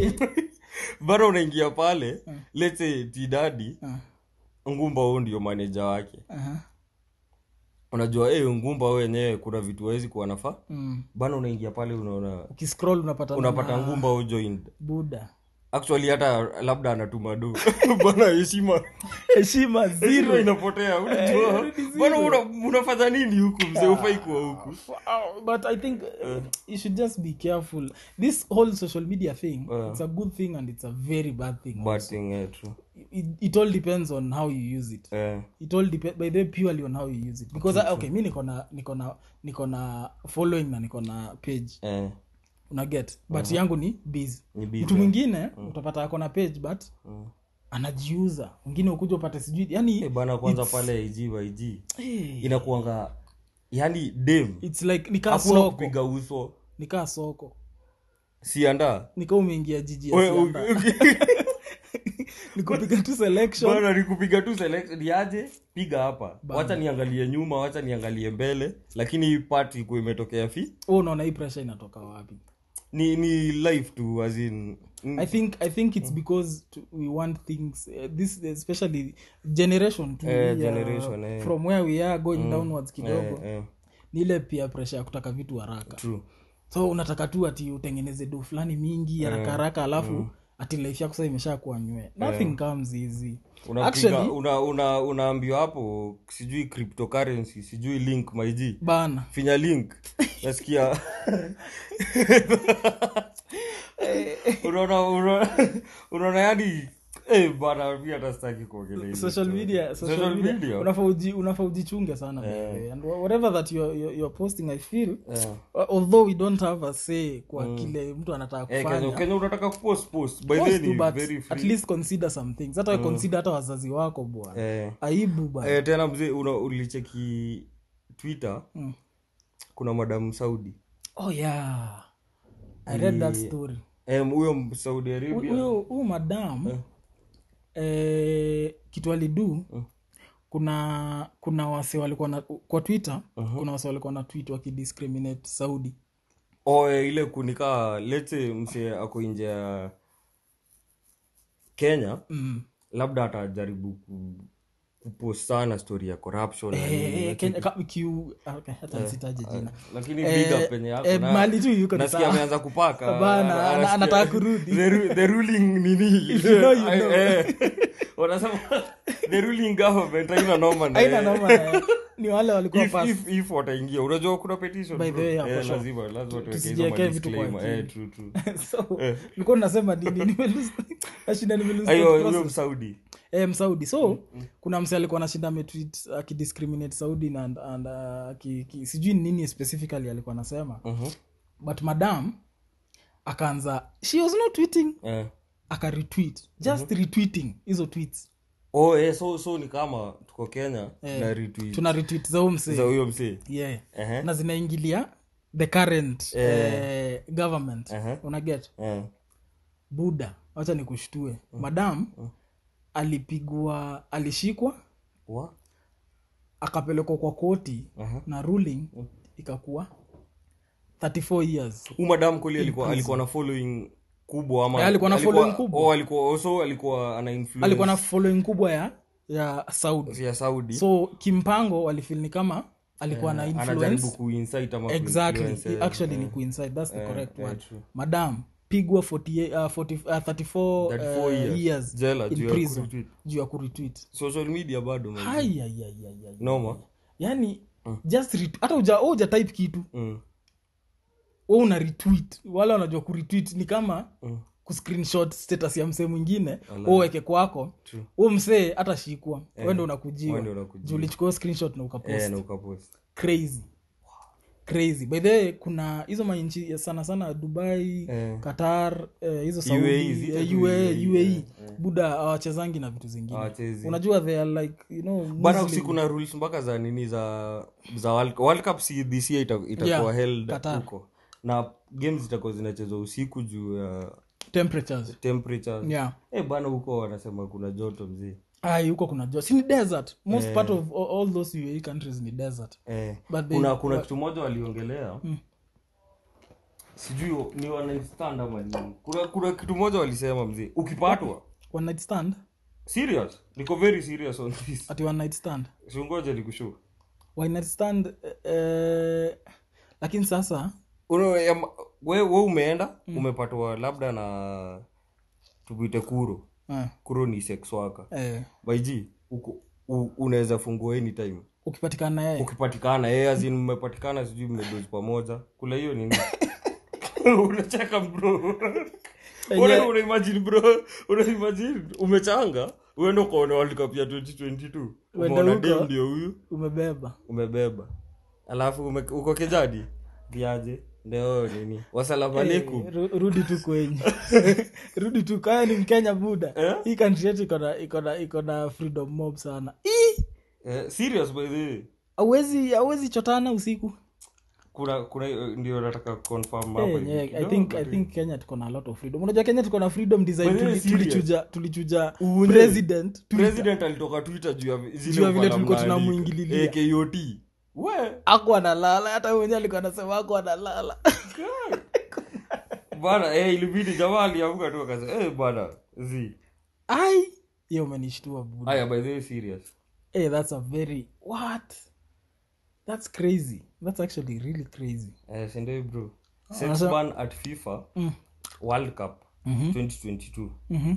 bana unaingia pale let's say tidadi Ah, ngumba huo ndio maneja wake aha, unajua eh ngumba wewe wenyewe kuna vitu hawezi kuwa nafaa mm. bana unaingia pale unaona ukiscroll unapata unapata na- ngumba huo joined buda actually hata labda anatuma do bana heshima heshima heshima zero inapotea unajua ni zero. bana una- unafanya nini huku mzee ufai kuwa huku Uh, but i think uh, you should just be careful this whole social media thing Uh. it's a good thing and it's a very bad thing bad thing yeah, true it, it all depends on how you use it eh it all depend by the way, purely on how you use it because I, okay mi niko na niko na niko na following na niko na page eh una get but yangu ni busy ni busy. mtu mwingine utapata ako na page but Mm. anajiuza mwingine ukuja upate sijui yani Eh, bana kwanza pale ig ig eh, inakuanga yani dem it's like nikaa hakuna soko kupiga uso nikaa soko sianda nikaa umeingia jiji ya We- Sianda. nikupiga tu selection bana nikupiga tu select ni aje piga hapa wacha niangalie nyuma wacha niangalie mbele lakini hii part ikuwa imetokea fi Wewe unaona hii pressure inatoka wapi ni ni life tu as in mm, i think i think it's because to, we want things uh, this especially generation to Eh, uh, generation, eh. from where we are going downwards kidogo eh, eh, ni ile pia pressure ya kutaka vitu haraka true so unataka tu ati utengeneze do fulani mingi haraka haraka alafu ati life yako sasa imesha kuwa nywe nothing comes easy unapiga Actually- una, una, unaambiwa hapo sijui cryptocurrency sijui link maiji bana finya link nasikia unaona unaona- unaona yani eh, bana mi hata sitaki kuongelea hizo social story. media social, Social media, media? unafaa uji- unafaa ujichunge sana by the way. and wha- whatever that you're, you're, you're posting i feel Eh. uh, although we don't have a say kwa kile mtu anataka Eh, kufanya Kenya- Kenya unataka kupost post by Post then tu, ni but very at free least consider some things hata mm. consider hata wazazi wako bwana eh, aibu bana eh, tena mzee una- ulicheki twitter Mm. kuna madam saudi oh yeah i read that story Em, huyo saudi arabia huyo huyo madam eh, kitu alidu kuna kuna wase walikuwa na kwa twitter kuna wase walikuwa na tweet wakidiscriminate saudi oh, eh, ile kunikaa lete mse ako nje ya kenya mm. labda atajaribu ku, kupost sana story ya corruption na nini, eh, Kenya, ka, Q, okay, hata nsitaje jina lakini Eh, big up penye yako eh, na- mahali tu yuko ni nasikia sawa. ameanza kupaka Bana, Ana- ana- anasikia- anataka kurudi. the, ru- the ruling nini If you know, you Eh, know. eh. wanasema the ruling government haina noma na aina yeye. noma eh, ni wale walikuwa if, pass if, if wataingia unajua kuna petition By the bro. way, yeah, Eh, for sure. lazima lazima tuweke hizo Tusijiwekee vitu kwa madisclaimer. Eh, akili. true, true. so nilikuwa nasema nini nimelose nashinda nimelose Ayo, thought huyo process. msaudi eh, msaudi so kuna mse alikuwa anashinda ametweet akidiscriminate saudi na and, and, uh, ki, ki, sijui ni nini specifically alikuwa anasema Mhm. but madam akaanza she was not tweeting Eh. akaretweet just retweeting hizo tweets oh eh, so so ni kama tuko kenya na retweet tuna retweet za huyo za mse huyo msee yeah Ehe. na zinaingilia the current eh, government Ehe. unaget Eh. buda wacha nikushtue madam alipigwa alishikwa Wa? akapelekwa kwa koti Aha. na ruling ikakuwa 34 years Huyu madam kweli alikuwa alikuwa na following kubwa ama Eh, alikuwa na following kubwa. oh, alikuwa also alikuwa ana influence alikuwa na following kubwa ya ya saudi ya saudi so kimpango walifil ni kama alikuwa na anajaribu influence kuinsight ama exactly kuinfluence, eh, actually eh. ni coincide that's the Eh, correct eh, word true. madam pigwa 48, uh, 40, uh, 34, 34 uh, years. years Jela, in juu ya prison kuretweet. juu ya kuretweet social media bado man. Hai, ai, ai, ai, ai. noma yani just ret- hata uja wewe uja type kitu mm. we una retweet wale wanajua kuretweet ni kama Mm. kuscreenshot status ya msee mwingine uweke kwako True. huo msee atashikwa wende wewe unakujiwa ndio unakujiwa. juu ulichukua hiyo screenshot na ukapost eh, na ukapost crazy crazy by the way kuna hizo manchi ya sana sana dubai Eh. qatar eh, hizo UAE, saudi zile eh, tu UAE, UAE, UAE. buda hawachezangi na vitu zingine Hawachezi. unajua they are like you know bana Muslim. si kuna rules mpaka za nini za za world, world cup si this year ita- itakuwa Yeah, held Qatar. huko na games zitakuwa zinachezwa usiku juu ya temperatures temperature yeah eh bana huko wanasema kuna joto mzee ai huko kuna jua si ni desert most part of all, all those UAE countries ni desert eh, But they- kuna kuna kitu moja waliongelea sijui ni wanastand ama nini kuna, kuna kitu moja walisema mzee ukipatwa one night stand serious niko very serious on this ati one night stand singoja nikushu one night stand eh, eh, lakini sasa Uno, ya, we, we umeenda umepatwa labda na tupite kuro Ah, kuro ni sex worker eh, baiji uko- u- unaweza fungua anytime ukipatikana na yeye ukipatikana yeye azin mmepatikana sijui mmedozi pamoja kula hiyo nini unacheka bro Una- unaimagine bro unaimagine umechanga uende ukaona world cup ya 2022 Uende umeona huko. dem ndio huyu umebeba umebeba alafu ume, uko kijadi viaje ndio nini wasalamu alaikum Eh, ru- rudi tu kwenye rudi tu kaya ni mkenya buda Eh? hii country yetu iko na iko na iko na freedom mob sana Ii! eh, serious by the way hauwezi hauwezi chotana usiku kuna kuna eh, ndio nataka confirm Eh, hapa yenyewe, hivi i kidogo think i tu. think kenya tuko na a lot of freedom unajua kenya tuko na freedom design By the way, tuli- serious. tulichuja tulichuja Unye. president Twitter. president alitoka twitter juu ya vi- zile Juu ya vile ufala tulikuwa mnaandika. tunamuingililia. Eh, kot we ako analala hata yeye mwenyewe alikuwa anasema ako analala bana eh, ilibidi jamaa aliamka tu akasema eh, bana zi ai hiyo umenishtua buda haya by the way serious hey, that's a very what that's crazy that's actually really crazy eh, sendei bro sex Anasema- ban at fifa mm. world cup Mhm. 2022 mm-hmm.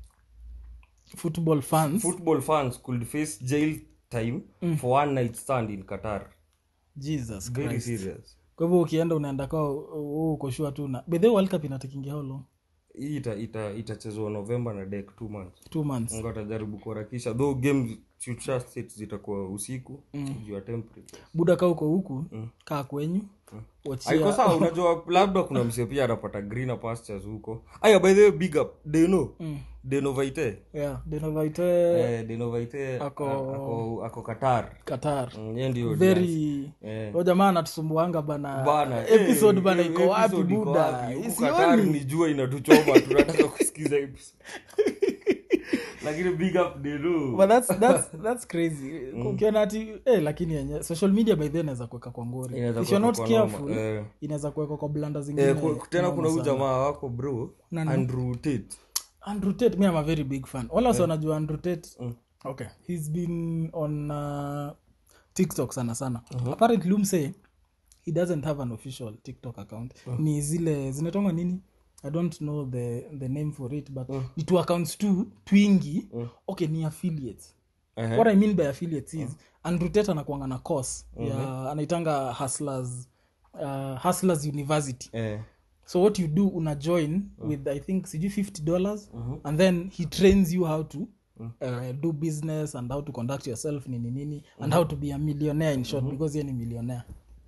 football fans football fans could face jail time for one night stand in qatar jesus very christ serious kwa hivyo ukienda unaenda kwa ukoshua tu na bedhe world cup inatakingia how long hii ita ita itachezwa november na dek two months two months ngo atajaribu kuharakisha though game future states zitakuwa usiku juu ya temperature buda kaa uko huku kaa kwenyu wachia- aiko sawa unajua labda kuna msee pia anapata greener pastures huko aya by the way big up deno Mm. deno vaite yeah denovaite eh, deno vaite Ako- ako, ako, ako qatar qatar Mm, yeye ndio very Eh. o jamaa anatusumbuanga bana bana episode eh, bana hiyo iko wapi episode iko buda wapi? Huku Qatar isioni ni jua inatuchoma tunataka kusikiza episode lakini big up deno but that's, that's, that's crazy ukiona ati eh, lakini yenye social media by then inaweza kuweka kwa ngori Inaweza if you're not kuweka kwa careful noma, eh. inaweza kuweka kwa blanda zingine Eh, ku- tena kuna huyu noma sana. jamaa wako bro Nani? andrew tate andrew tate me am a very big fan wala wasi wanajua andrew tate okay he's been on uh, tiktok sana sana apparently umse he doesn't have an official tiktok account ni zile zinatonga nini i don't know the, the name for it but ni two accounts tu twingi okay ni affiliates Ehe. what i mean by affiliates is andrew tate anakuanga na course ya anaitanga hustlers uh, hustlers university eh. so what you do una join with i think sijui 50 dollars and then he trains you how to uh, do business and how to conduct yourself nini nini and how to be a millionaire in short because ye ni millionaire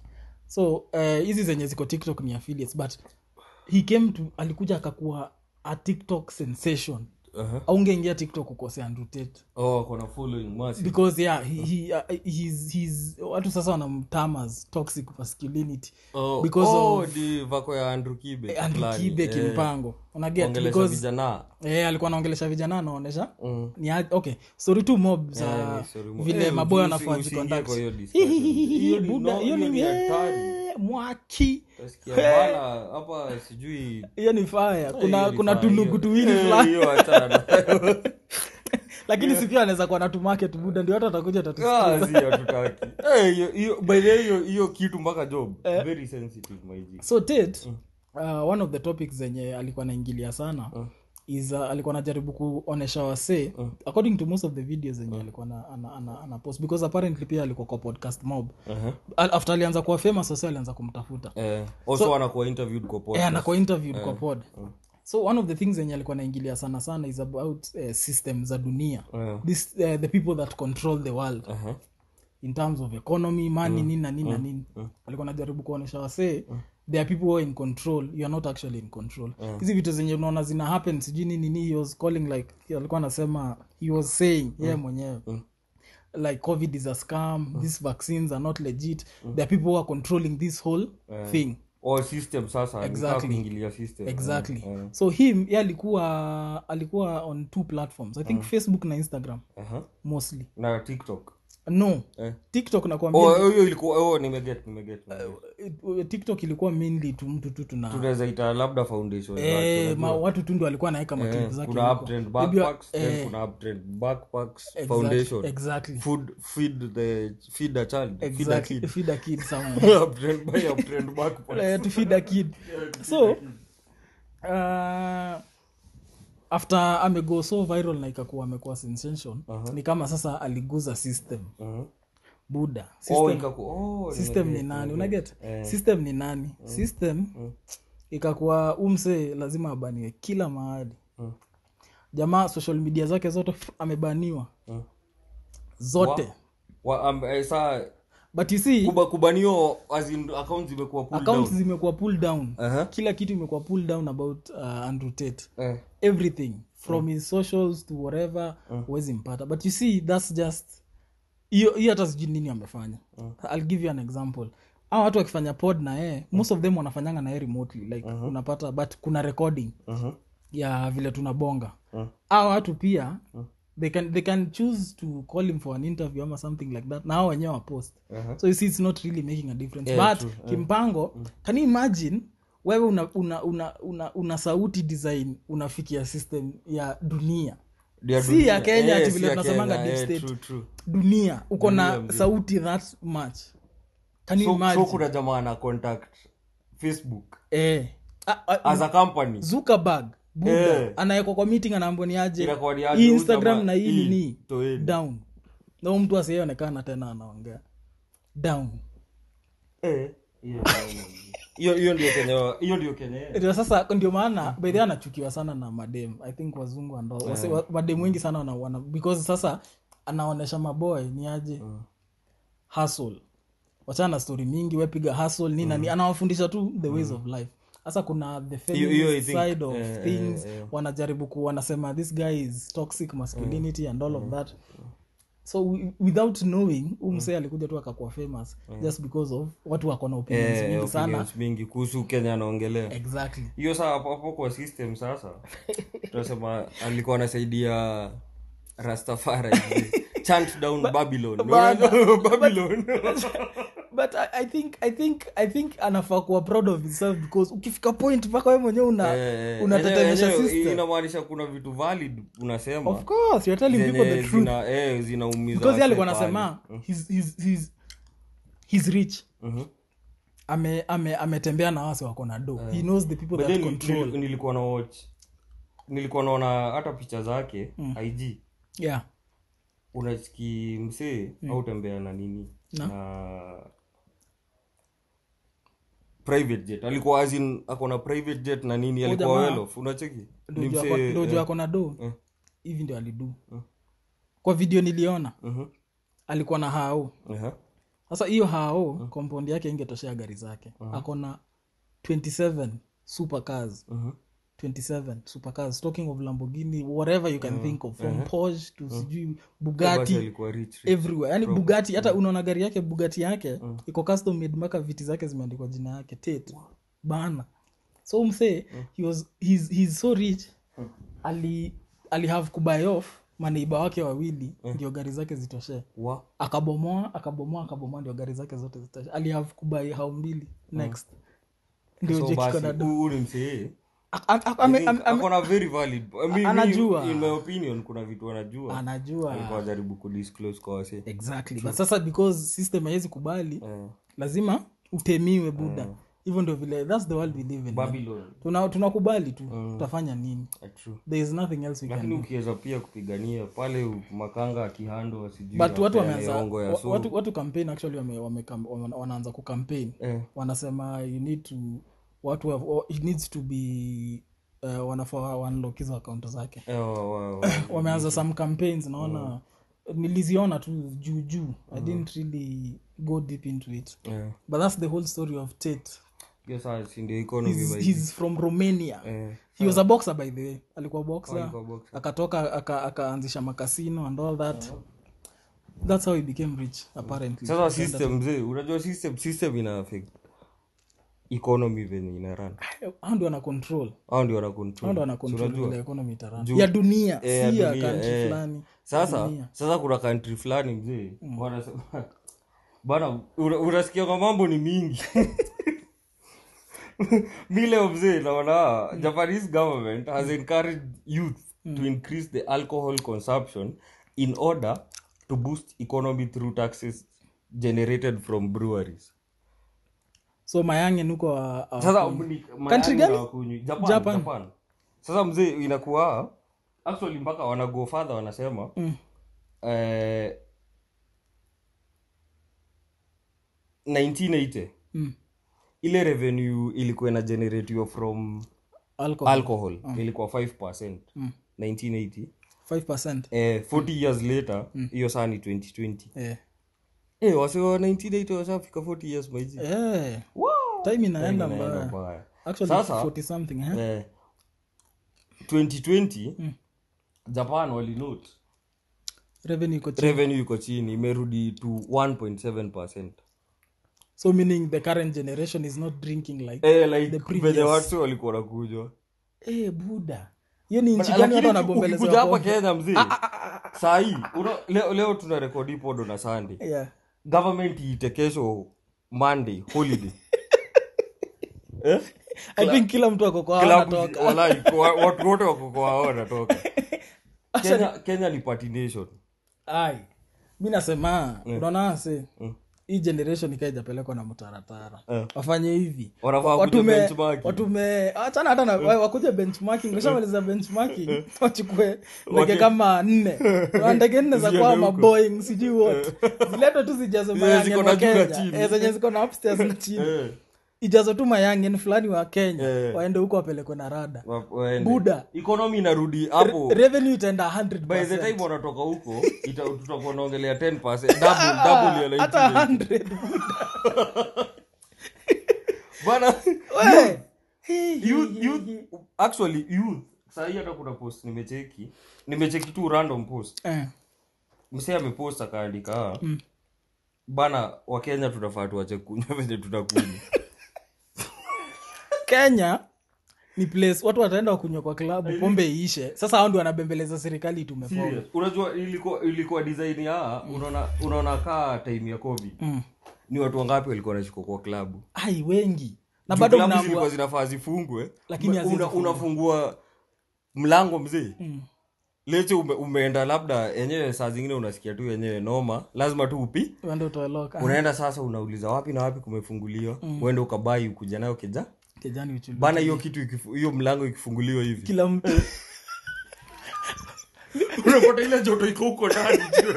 so uh, hizi zenye ziko tiktok ni affiliates but he came to alikuja akakuwa a tiktok sensation uh-huh. aungeingia tiktok ukose andrew tate oh kona following massive because yeah he, he, uh, he's, he's, watu sasa wanamtamas toxic masculinity oh, because oh, of- di vako ya andrew kibe andrew fulani. kibe Eh, kimpango unaget ongelesha because vijana eh, alikuwa anaongelesha vijana anaonesha Mm. ni aje- okay story tu mob za Eh, ni story mo- vile Eh, maboya usi- wanafaa usiingie jiconduct. kwa hiyo discussion. Hiyo ni- Buda, no, hiyo hiyo ni ni hatari. eh, mwaki Utasikia bana hapa sijui hiyo ni faya kuna hiyo ni kuna fire. tulugu tuwili Eh, fulani hiyo achana nayo. lakini si pia anaweza kuwa na tumarket buda ndio hata atakuja Ah, tatusikiza si hatutaki. Eh, hiyo- hiyo- by the way, hiyo hiyo kitu mpaka job very sensitive my G. so tate uh, one of the topics zenye alikuwa naingilia sana is uh, alikuwa anajaribu kuonesha wasee according to most of the videos zenye alikuwa na, ana, ana, ana post because apparently pia alikuwa kwa podcast mob Uh-huh. Al- after alianza kuwa famous wase alianza kumtafuta Eh, also anakuwa interviewed kwa Eh, podcast. anakuwa interviewed kwa pod so one of the things zenye alikuwa naingilia sana sana is about uh, system za dunia Eh, This, uh, the people that control the world uh-huh. in terms of economy money nini na nini na nini alikuwa najaribu kuonyesha wasee there are people who are in control you are not actually in control hizi vitu zenye unaona zina happen sijui nini nini he was calling like alikuwa anasema he was saying yeye mwenyewe like covid is a scam these vaccines are not legit there are people who are controlling this whole thing Oh, system sasa Exactly. exactly. kuingilia system exactly Eh, eh. so him ye alikuwa alikuwa on two platforms i think facebook na instagram Aha. mostly na tiktok no Eh. tiktok nakwambia Oh, hiyo ilikuwa oh, nimeget nimeget nimeget. it- tiktok ilikuwa mainly tu mtu tu tuna tunaweza ita labda foundation eh, zake, ma, unajua. watu tu ndo alikuwa anaweka Eh, maklip zake kuna huko. uptrend Maybe wa- backpacks then eh, kuna uptrend backpacks exact- foundation exactly food feed the feed a child feed a exactly kid feed a kid somewhere uptrend by uptrend backpacks Eh, to feed a kid so uh, after amego so viral na ikakuwa amekuwa sensation ni kama sasa aliguza system Mhm. buda Oh, system, ikaku- oh, system ni nimeget, nani nimeget. unaget system ni nani system ikakuwa umse lazima abaniwe kila mahali Mm. jamaa social media zake zote f- amebaniwa Mm. zote Wa- am- eh, saa but you see kuba- kubanio as in account zimekuwa pulled accounts down. zimekuwa pull down Aha. kila kitu imekuwa pull down about uh, andrew tate Eh, everything from his socials to whatever huwezi mpata but you see thats just hiyo hiyo hata sijui nini amefanya ill give you an example au watu wakifanya pod na yeye most of them wanafanyanga na yeye remotely like unapata but kuna recording mhm. ya vile tunabonga Mm. au watu pia they can, they can choose to call him for an interview ama something like that na hao wenyewe wapost Aha. so you see it's not really making a difference Yeah, but true. kimpango can you imagine wewe una, una, una, una, una sauti design unafikia system ya dunia Dia Si dunia. ya Kenya, Eh, ati si vile ya tunasemanga Kenya, deep eh, state. true, true. dunia uko Dunia na mzima. sauti that much can you So- so imagine kuna jamaa na contact facebook eh, a, a, as a company zuckerberg buda Eh. anawekwa kwa meeting anaambwa ni aje Inakuwa ni aje, hii huyu instagram jamaa, na hii hii, nini toeni. down na huyu mtu asiyeonekana tena anaongea down Eh, hiyo- hiyo hiyo ndio kenya hiyo ndio kenya ndio sasa ndio maana bedhi anachukiwa sana na madem i think wazungu ando wase- wa- madem wengi sana wana, wana, because sasa anaonesha maboy ni aje hustle wachana na story mingi wepiga hustle nini nani anawafundisha tu the ways of life sasa kuna the Hiyo- hiyo I feminist think, side of eh, things eh, eh. wanajaribu ku wanasema this guy is toxic masculinity and all of that so wi- without knowing huu msee alikuja tu akakuwa famous just because of watu wako na opinions Eh, mingi sana opinions mingi kuhusu kenya anaongelea exactly hiyo saa hapo hapo kwa system sasa tunasema alikuwa anasaidia rastafari chant down babylon Bana. babylon but I, i think i think i think anafaa kuwa proud of himself because ukifika point mpaka wewe mwenyewe una Eh, unatetemesha yenyewe- yenyewe system inamaanisha kuna vitu valid unasema of course you're telling people the zenye truth zina eh, zinaumiza because yeye alikuwa wasee anasema he's, he's, he's, he's rich pale. Mhm. ame ame ametembea na wase wako na do he knows the people But that then control nil- nilikuwa na watch nilikuwa naona hata picha zake ig yeah unachiki msee au tembea na nini Na? na private jet alikuwa azin ako na private jet na nini alikuwa jamaa. well off unacheki ni Ndio msee ako- ndio eh, juu ako na do eh. hivi ndio alidu kwa video niliona mhm, alikuwa na hao aha. sasa hiyo hao compound yake ingetoshea gari zake ako na 27 super cars Mhm. 27 super cars talking of lamborghini whatever you can think of from porsche to sijui Basi bugatti alikuwa rich, rich. everywhere yani bugatti hata unaona gari yake bugatti yake iko custom made mpaka viti zake zimeandikwa jina yake tate bana so msee he was he's, he's so rich ali ali have kubuy off maneiba wake wawili ndio gari zake zitoshee Wa- akabomoa akabomoa akabomoa ndio gari zake zote zitoshe ali have kubuy hao mbili next ndio so Jake basi Conrad. huyu ni msee A- a- a- ame- ame- ame- ako na very valid I mean, Anajua. mi- in my opinion kuna vitu anajua anajua alikuwa ajaribu kudisclose kwa wase exactly but sasa because system haiwezi kubali Eh, lazima utemiwe buda hivyo ndio vile thats the world we live in babylon Tuna- tunakubali tu tutafanya nini eh, true there is nothing else we can lakini do ukiweza pia kupigania pale u- makanga akihando sijui but watu apeane wameanza hongo ya wa- so watu, watu campaign actually wame, wame, wame, wanaanza kucampaign eh, wanasema you need to watu have, or it needs to be uh, wanafaa wanlock hizo account zake eh, wa- wa- wa- wameanza some campaigns naona niliziona tu juu juu i didn't really go deep into it eh. but that's the whole story of tate hiyo saa si ndio economy he's, by- he's from romania eh, he was a boxer by the way alikuwa boxer alikuwa boxer. akatoka aka- akaanzisha makasino and all that that's how he became rich apparently sasa system mzee unajua system system ina affect economy venye ina run hao ndio ana control au ndio wana hao control ndio ana Si control unajua? vile economy itaran Juu- ya dunia Eh, ya si ya dunia, country eh. fulani sasa Dunia. sasa kuna country fulani mzee wanasema bana una- unasikia kwa mambo ni mingi mi leo mzee naona japanese government has encouraged youth to increase the alcohol consumption in order to boost economy through taxes generated from breweries so mayange nuko uh, uh, sasa ni- Country mayai gani? hawakunywi. Japan, Japan. Japan. sasa mzee inakuwa actually mpaka wana go further wanasema Mm. eh, 1980 Mm. ile revenue ilikuwa ina generatiwa from Alcohol. alcohol ilikuwa 5 Mm. 1980 5%. eh, 40 years later hiyo saa ni 2020 Eh. eh, wase wa 1980 washafika 40 years maiji Eh. wow. time inaenda Inaenda mbaya mbaya. actually Sasa- 40 something eh? eh, 2020 japan walinote revenue iko chini revenue iko chini imerudi to 1.7 percent so meaning the current generation is not drinking like eh, like The previous. venye watu walikuwa nakujwa eh buda hiyo ni nchi gani watu lakini wanabombeleza ukikuja hapa pombe? kenya mzee sahii leo, leo tuna rekodi podo na sunday yeah government iite kesho monday holiday eh? i think kila mtu ako kwa Klabu- anatoka walai, kwa- watu wote wako kwa hao wanatoka kenya, kenya ni party nation ai mi nasema unaona se Mm. hii generation ikaijapelekwa na mtaratara Eh. wafanye hivi Wanafaa kuja watume benchmarking. watume achana hata na wakuje benchmarking washamaliza benchmarking wachukue ndege kama nne Kuna ndege nne za Ziende kwa huko. maboing sijui wote ziletwe tu zijazo Zenye mayangen ziko wa na juu na kenya chini. Eh, zenye ziko na upstairs na chini Eh, ijazo tu mayangen fulani wa kenya Eh. waende huko wapelekwe na rada wa- waende. Buda. economy inarudi hapo revenue itaenda by the 100%. time wanatoka huko ita- tutakuwa naongelea 10 double, double ya hata 1980. 100 bana We! Hii, hii, youth, hii, youth, hii. actually youth sahii hata kuna post nimecheki nimecheki tu random post Eh, msee amepost akaandika mm. bana wakenya tunafaa tuache kunywa venye tutakunywa kenya ni place watu wataenda wakunywa kwa klabu pombe iishe sasa hao ndio wanabembeleza serikali itume pombe Serious. unajua ilikuwa ilikuwa design ya unaona unaona kaa time ya covid Mm. ni watu wangapi walikuwa wanashikwa kwa klabu ai wengi na Juu bado klabu mnaambua zilikuwa zinafaa zifungwe Lakini Una- hazizifungwa. unafungua mlango mzee Mm. leche ume, umeenda labda yenyewe saa zingine unasikia tu yenyewe noma lazima tu upi uende utoeloka unaenda sasa unauliza wapi na wapi kumefunguliwa uende ukabai ukuja nayo keja kijani uchulu bana hiyo kitu ikifu- hiyo mlango ikifunguliwa hivi kila mtu unapata ile joto iko huko ndani juu.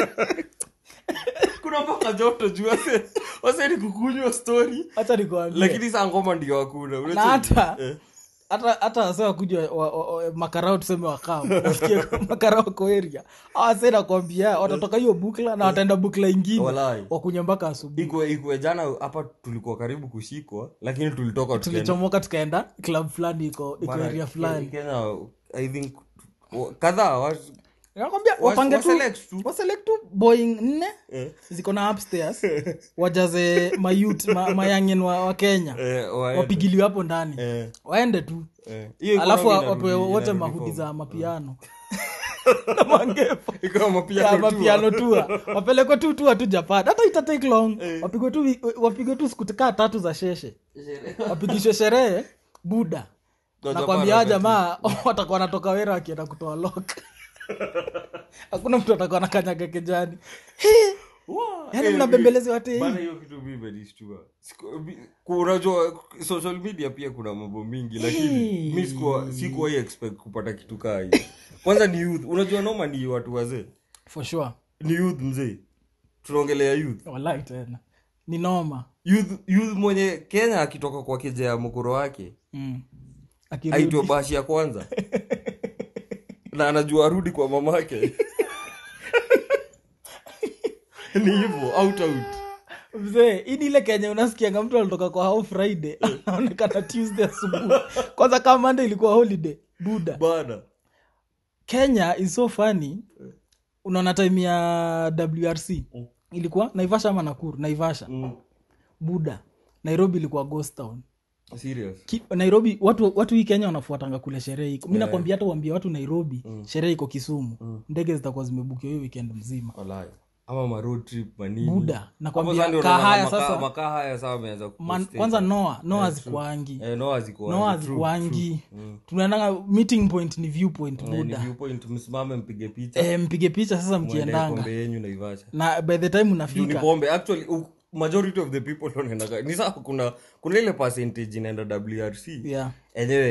kuna mpaka joto juu wase wase ni kukunywa story hata nikwambie lakini saa ngoma ndio hakuna na hata Eh. hata hata wase wakuja wa, wa, wa, makarao tuseme wakam wasikie makarao wako area awase nakwambia watatoka hiyo bukla na wataenda bukla ingine Walai. wakunywa mpaka asubuhi ikwe ikwe jana hapa tulikuwa karibu kushikwa lakini tulitoka tukaenda- tulichomoka tukaenda club fulani iko iko Bana, area fulani Kenya i think wa- kadhaa wa- nakwambia wa- wapange tu waselect tu. waselect tu boeing nne Eh. ziko na upstairs wajaze mayut ma, mayangen wa, wa kenya eh, waende. wapigiliwe hapo ndani Eh, waende tu eh. Hiyo alafu economy wapewe inarudi- wote inarudi mahudi form. za mapiano na mangepo Ikawa mapiano ya tu, mapiano tua wapelekwe tu tua tu japan hata ita take long wapigwe tu wapigwe tu siku kaa tatu za sheshe wapigishwe sherehe buda Kwa nakwambia hawa Japan jamaa watakuwa wanatoka wera wakienda kutoa lok hakuna mtu atakuwa nakanyaga kijani Wow. yaani Eh, mnabembelezi wate bana hiyo kitu mi imenishtua Siku- mi- ku- unajua social media pia kuna mambo mingi lakini mi sikuwa- sikuwahi expect kupata kitu kaa hiyo kwanza ni youth unajua noma ni watu wazee for sure ni youth mzee tunaongelea youth walai tena ni noma youth youth mwenye kenya akitoka kwa keja ya mkoro wake mm. Akirudi. aitwa bashi ya kwanza na anajua arudi kwa mamake ni hivyo out out mzee hii ni ile kenya unasikianga mtu alitoka kwa hao friday anaonekana tuesday asubuhi kwanza kama mande ilikuwa holiday buda bana kenya is so funny unaona time ya wrc ilikuwa naivasha ama nakuru naivasha mm. buda nairobi ilikuwa ghost town serious Ki, nairobi watu watu hii kenya wanafuatanga kule sherehe iko mi nakwambia hata uambia watu nairobi sherehe iko kisumu ndege zitakuwa zimebukiwa hiyo weekend mzima walai ama ma road trip manini buda nakwambia Hapo sasa ndio kaa unaona haya makaa- sasa makaa haya sasa wameanza man, kupost kwanza noa noa zikuangi eh, no hazikuwa noa true, zikuangi true. Mm. tunaendanga meeting point ni viewpoint Eh, ni buda viewpoint msimame mpige picha e, mpige picha sasa mwende mkiendanga kombe yenyu naivasha na by the time juu ni unafika pombe actually u- majority of the people wanaendaga ni saa kuna kuna ile percentage inaenda wrc yeah. enyewe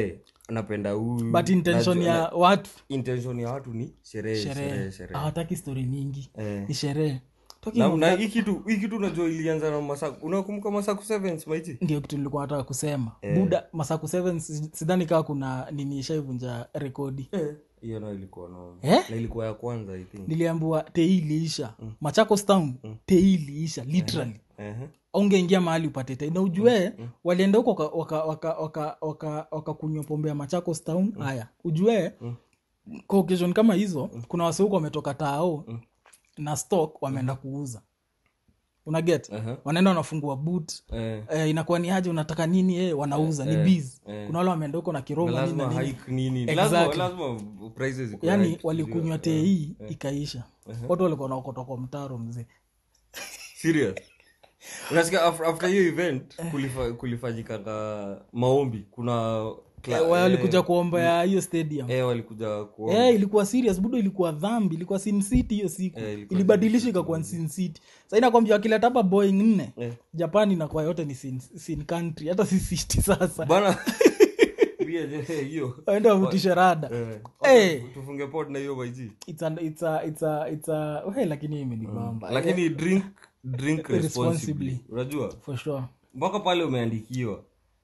napenda huyu but intention najua- ya watu intention ya watu ni sherehe sherehe sherehe sherehe hawataki stori mingi Eh. ni sherehe Talking na, of na that, hii kitu hii kitu unajua ilianza na masaku unakumbuka masaku sevens maiti ndio kitu nilikuwa nataka kusema buda masaku 7 si- sidhani kaa kuna nini ishaivunja rekodi hiyo nayo ilikuwa no Eh? na ilikuwa ya kwanza i think niliambiwa tei iliisha machakos town tei iliisha literally Ehe. aungeingia mahali upate tei na ujue walienda huko wakakunywa waka, waka, waka, waka, wakakunywa pombe ya machakos town haya ujue kwa occasion kama hizo kuna wase huko wametoka tao na stock wameenda kuuza unaget Aha. wanaenda wanafungua boot Eh. eh, inakuwa ni aje unataka nini eh, wanauza ni biz kuna wale wameenda huko na Na kiroma nini na lazima nini hike nini Exactly. lazima lazima prices zikuwe yani hike, walikunywa sijui. tei ikaisha watu walikuwa naokota kwa mtaro mzee serious unasikia af- after hiyo event kulifa, kulifanyikanga maombi kuna kla- Eh, walikuja kuomba ya hiyo stadium eh, walikuja kuomba Eh, ilikuwa serious budo ilikuwa dhambi ilikuwa sin city hiyo siku Eh, ilikuwa ilibadilisha ikakuwa sin city sa inakwambia wakileta hapa boeing nne Eh. japan inakuwa yote ni sin, sin country hata si city sasa bana pia je, hiyo waende wavutishe rada eh, Eh. tufunge pod na hiyo maiji it's a, it's a, it's a, it's a, we, lakini imenibamba lakini drink drink Responsibly. responsibly unajua for sure mpaka pale umeandikiwa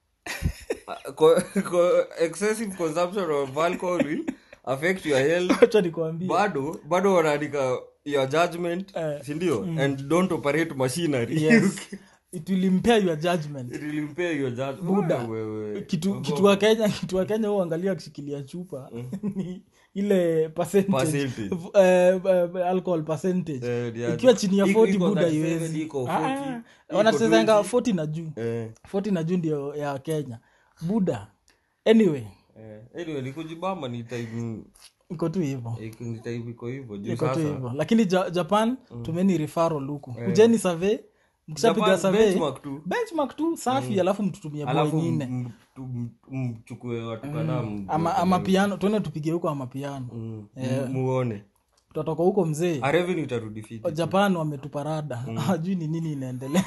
Co- co- excessive consumption of alcohol will affect your health acha nikwambie bado bado wanaandika your judgment Eh. sindio and don't operate machinery yes it will impair your judgment it will impair your judgment Buda. Wewe. kitu kitu wa kenya kitu wa kenya huangalia akishikilia chupa ni ile percentage, Percentage. eh, eh, alcohol percentage Eh, yeah. ikiwa chini ya Iko- 40 iko buda 37, iwezi iko 40, Ah, iko wanachezanga 20. 40 na juu Eh, 40 na juu ndio ya kenya buda anyway eh. anyway ni kujibamba ni time iko tu hivyo iko- ni time iko hivyo juu iko tu sasa hivyo lakini ja, japan tumeni referral huku kujeni survey mkishapiga Japan survey benchmark tu benchmark tu safi alafu mtutumie boy alafu nyingine m- m- m- mchukue watu kadhaa m- ama, ama piano tuende tupige huko ama piano m- m- muone tutatoka huko mzee A revenue itarudi fiti japan wametupa rada hajui ni nini inaendelea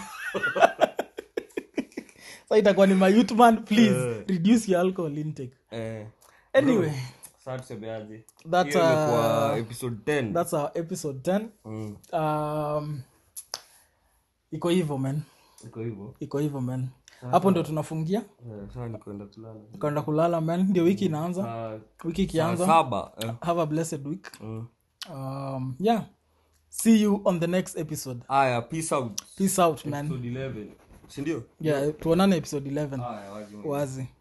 sa itakuwa ni mayutman please reduce your alcohol intake eh anyway sasa tusemeaje That's, Hiyo imekuwa uh, episode 10 that's our episode 10 Mm, um, iko hivyo man iko hivyo iko hivyo man hapo ndo tunafungia Eh, sasa ni kwenda kulala kwenda kulala man ndio wiki inaanza Saa- wiki saa ikianza saba eh. have a blessed week Mm. um, yeah see you on the next episode aya peace out peace out man episode 11 sindio yeah tuonane episode 11 aya wazi wazi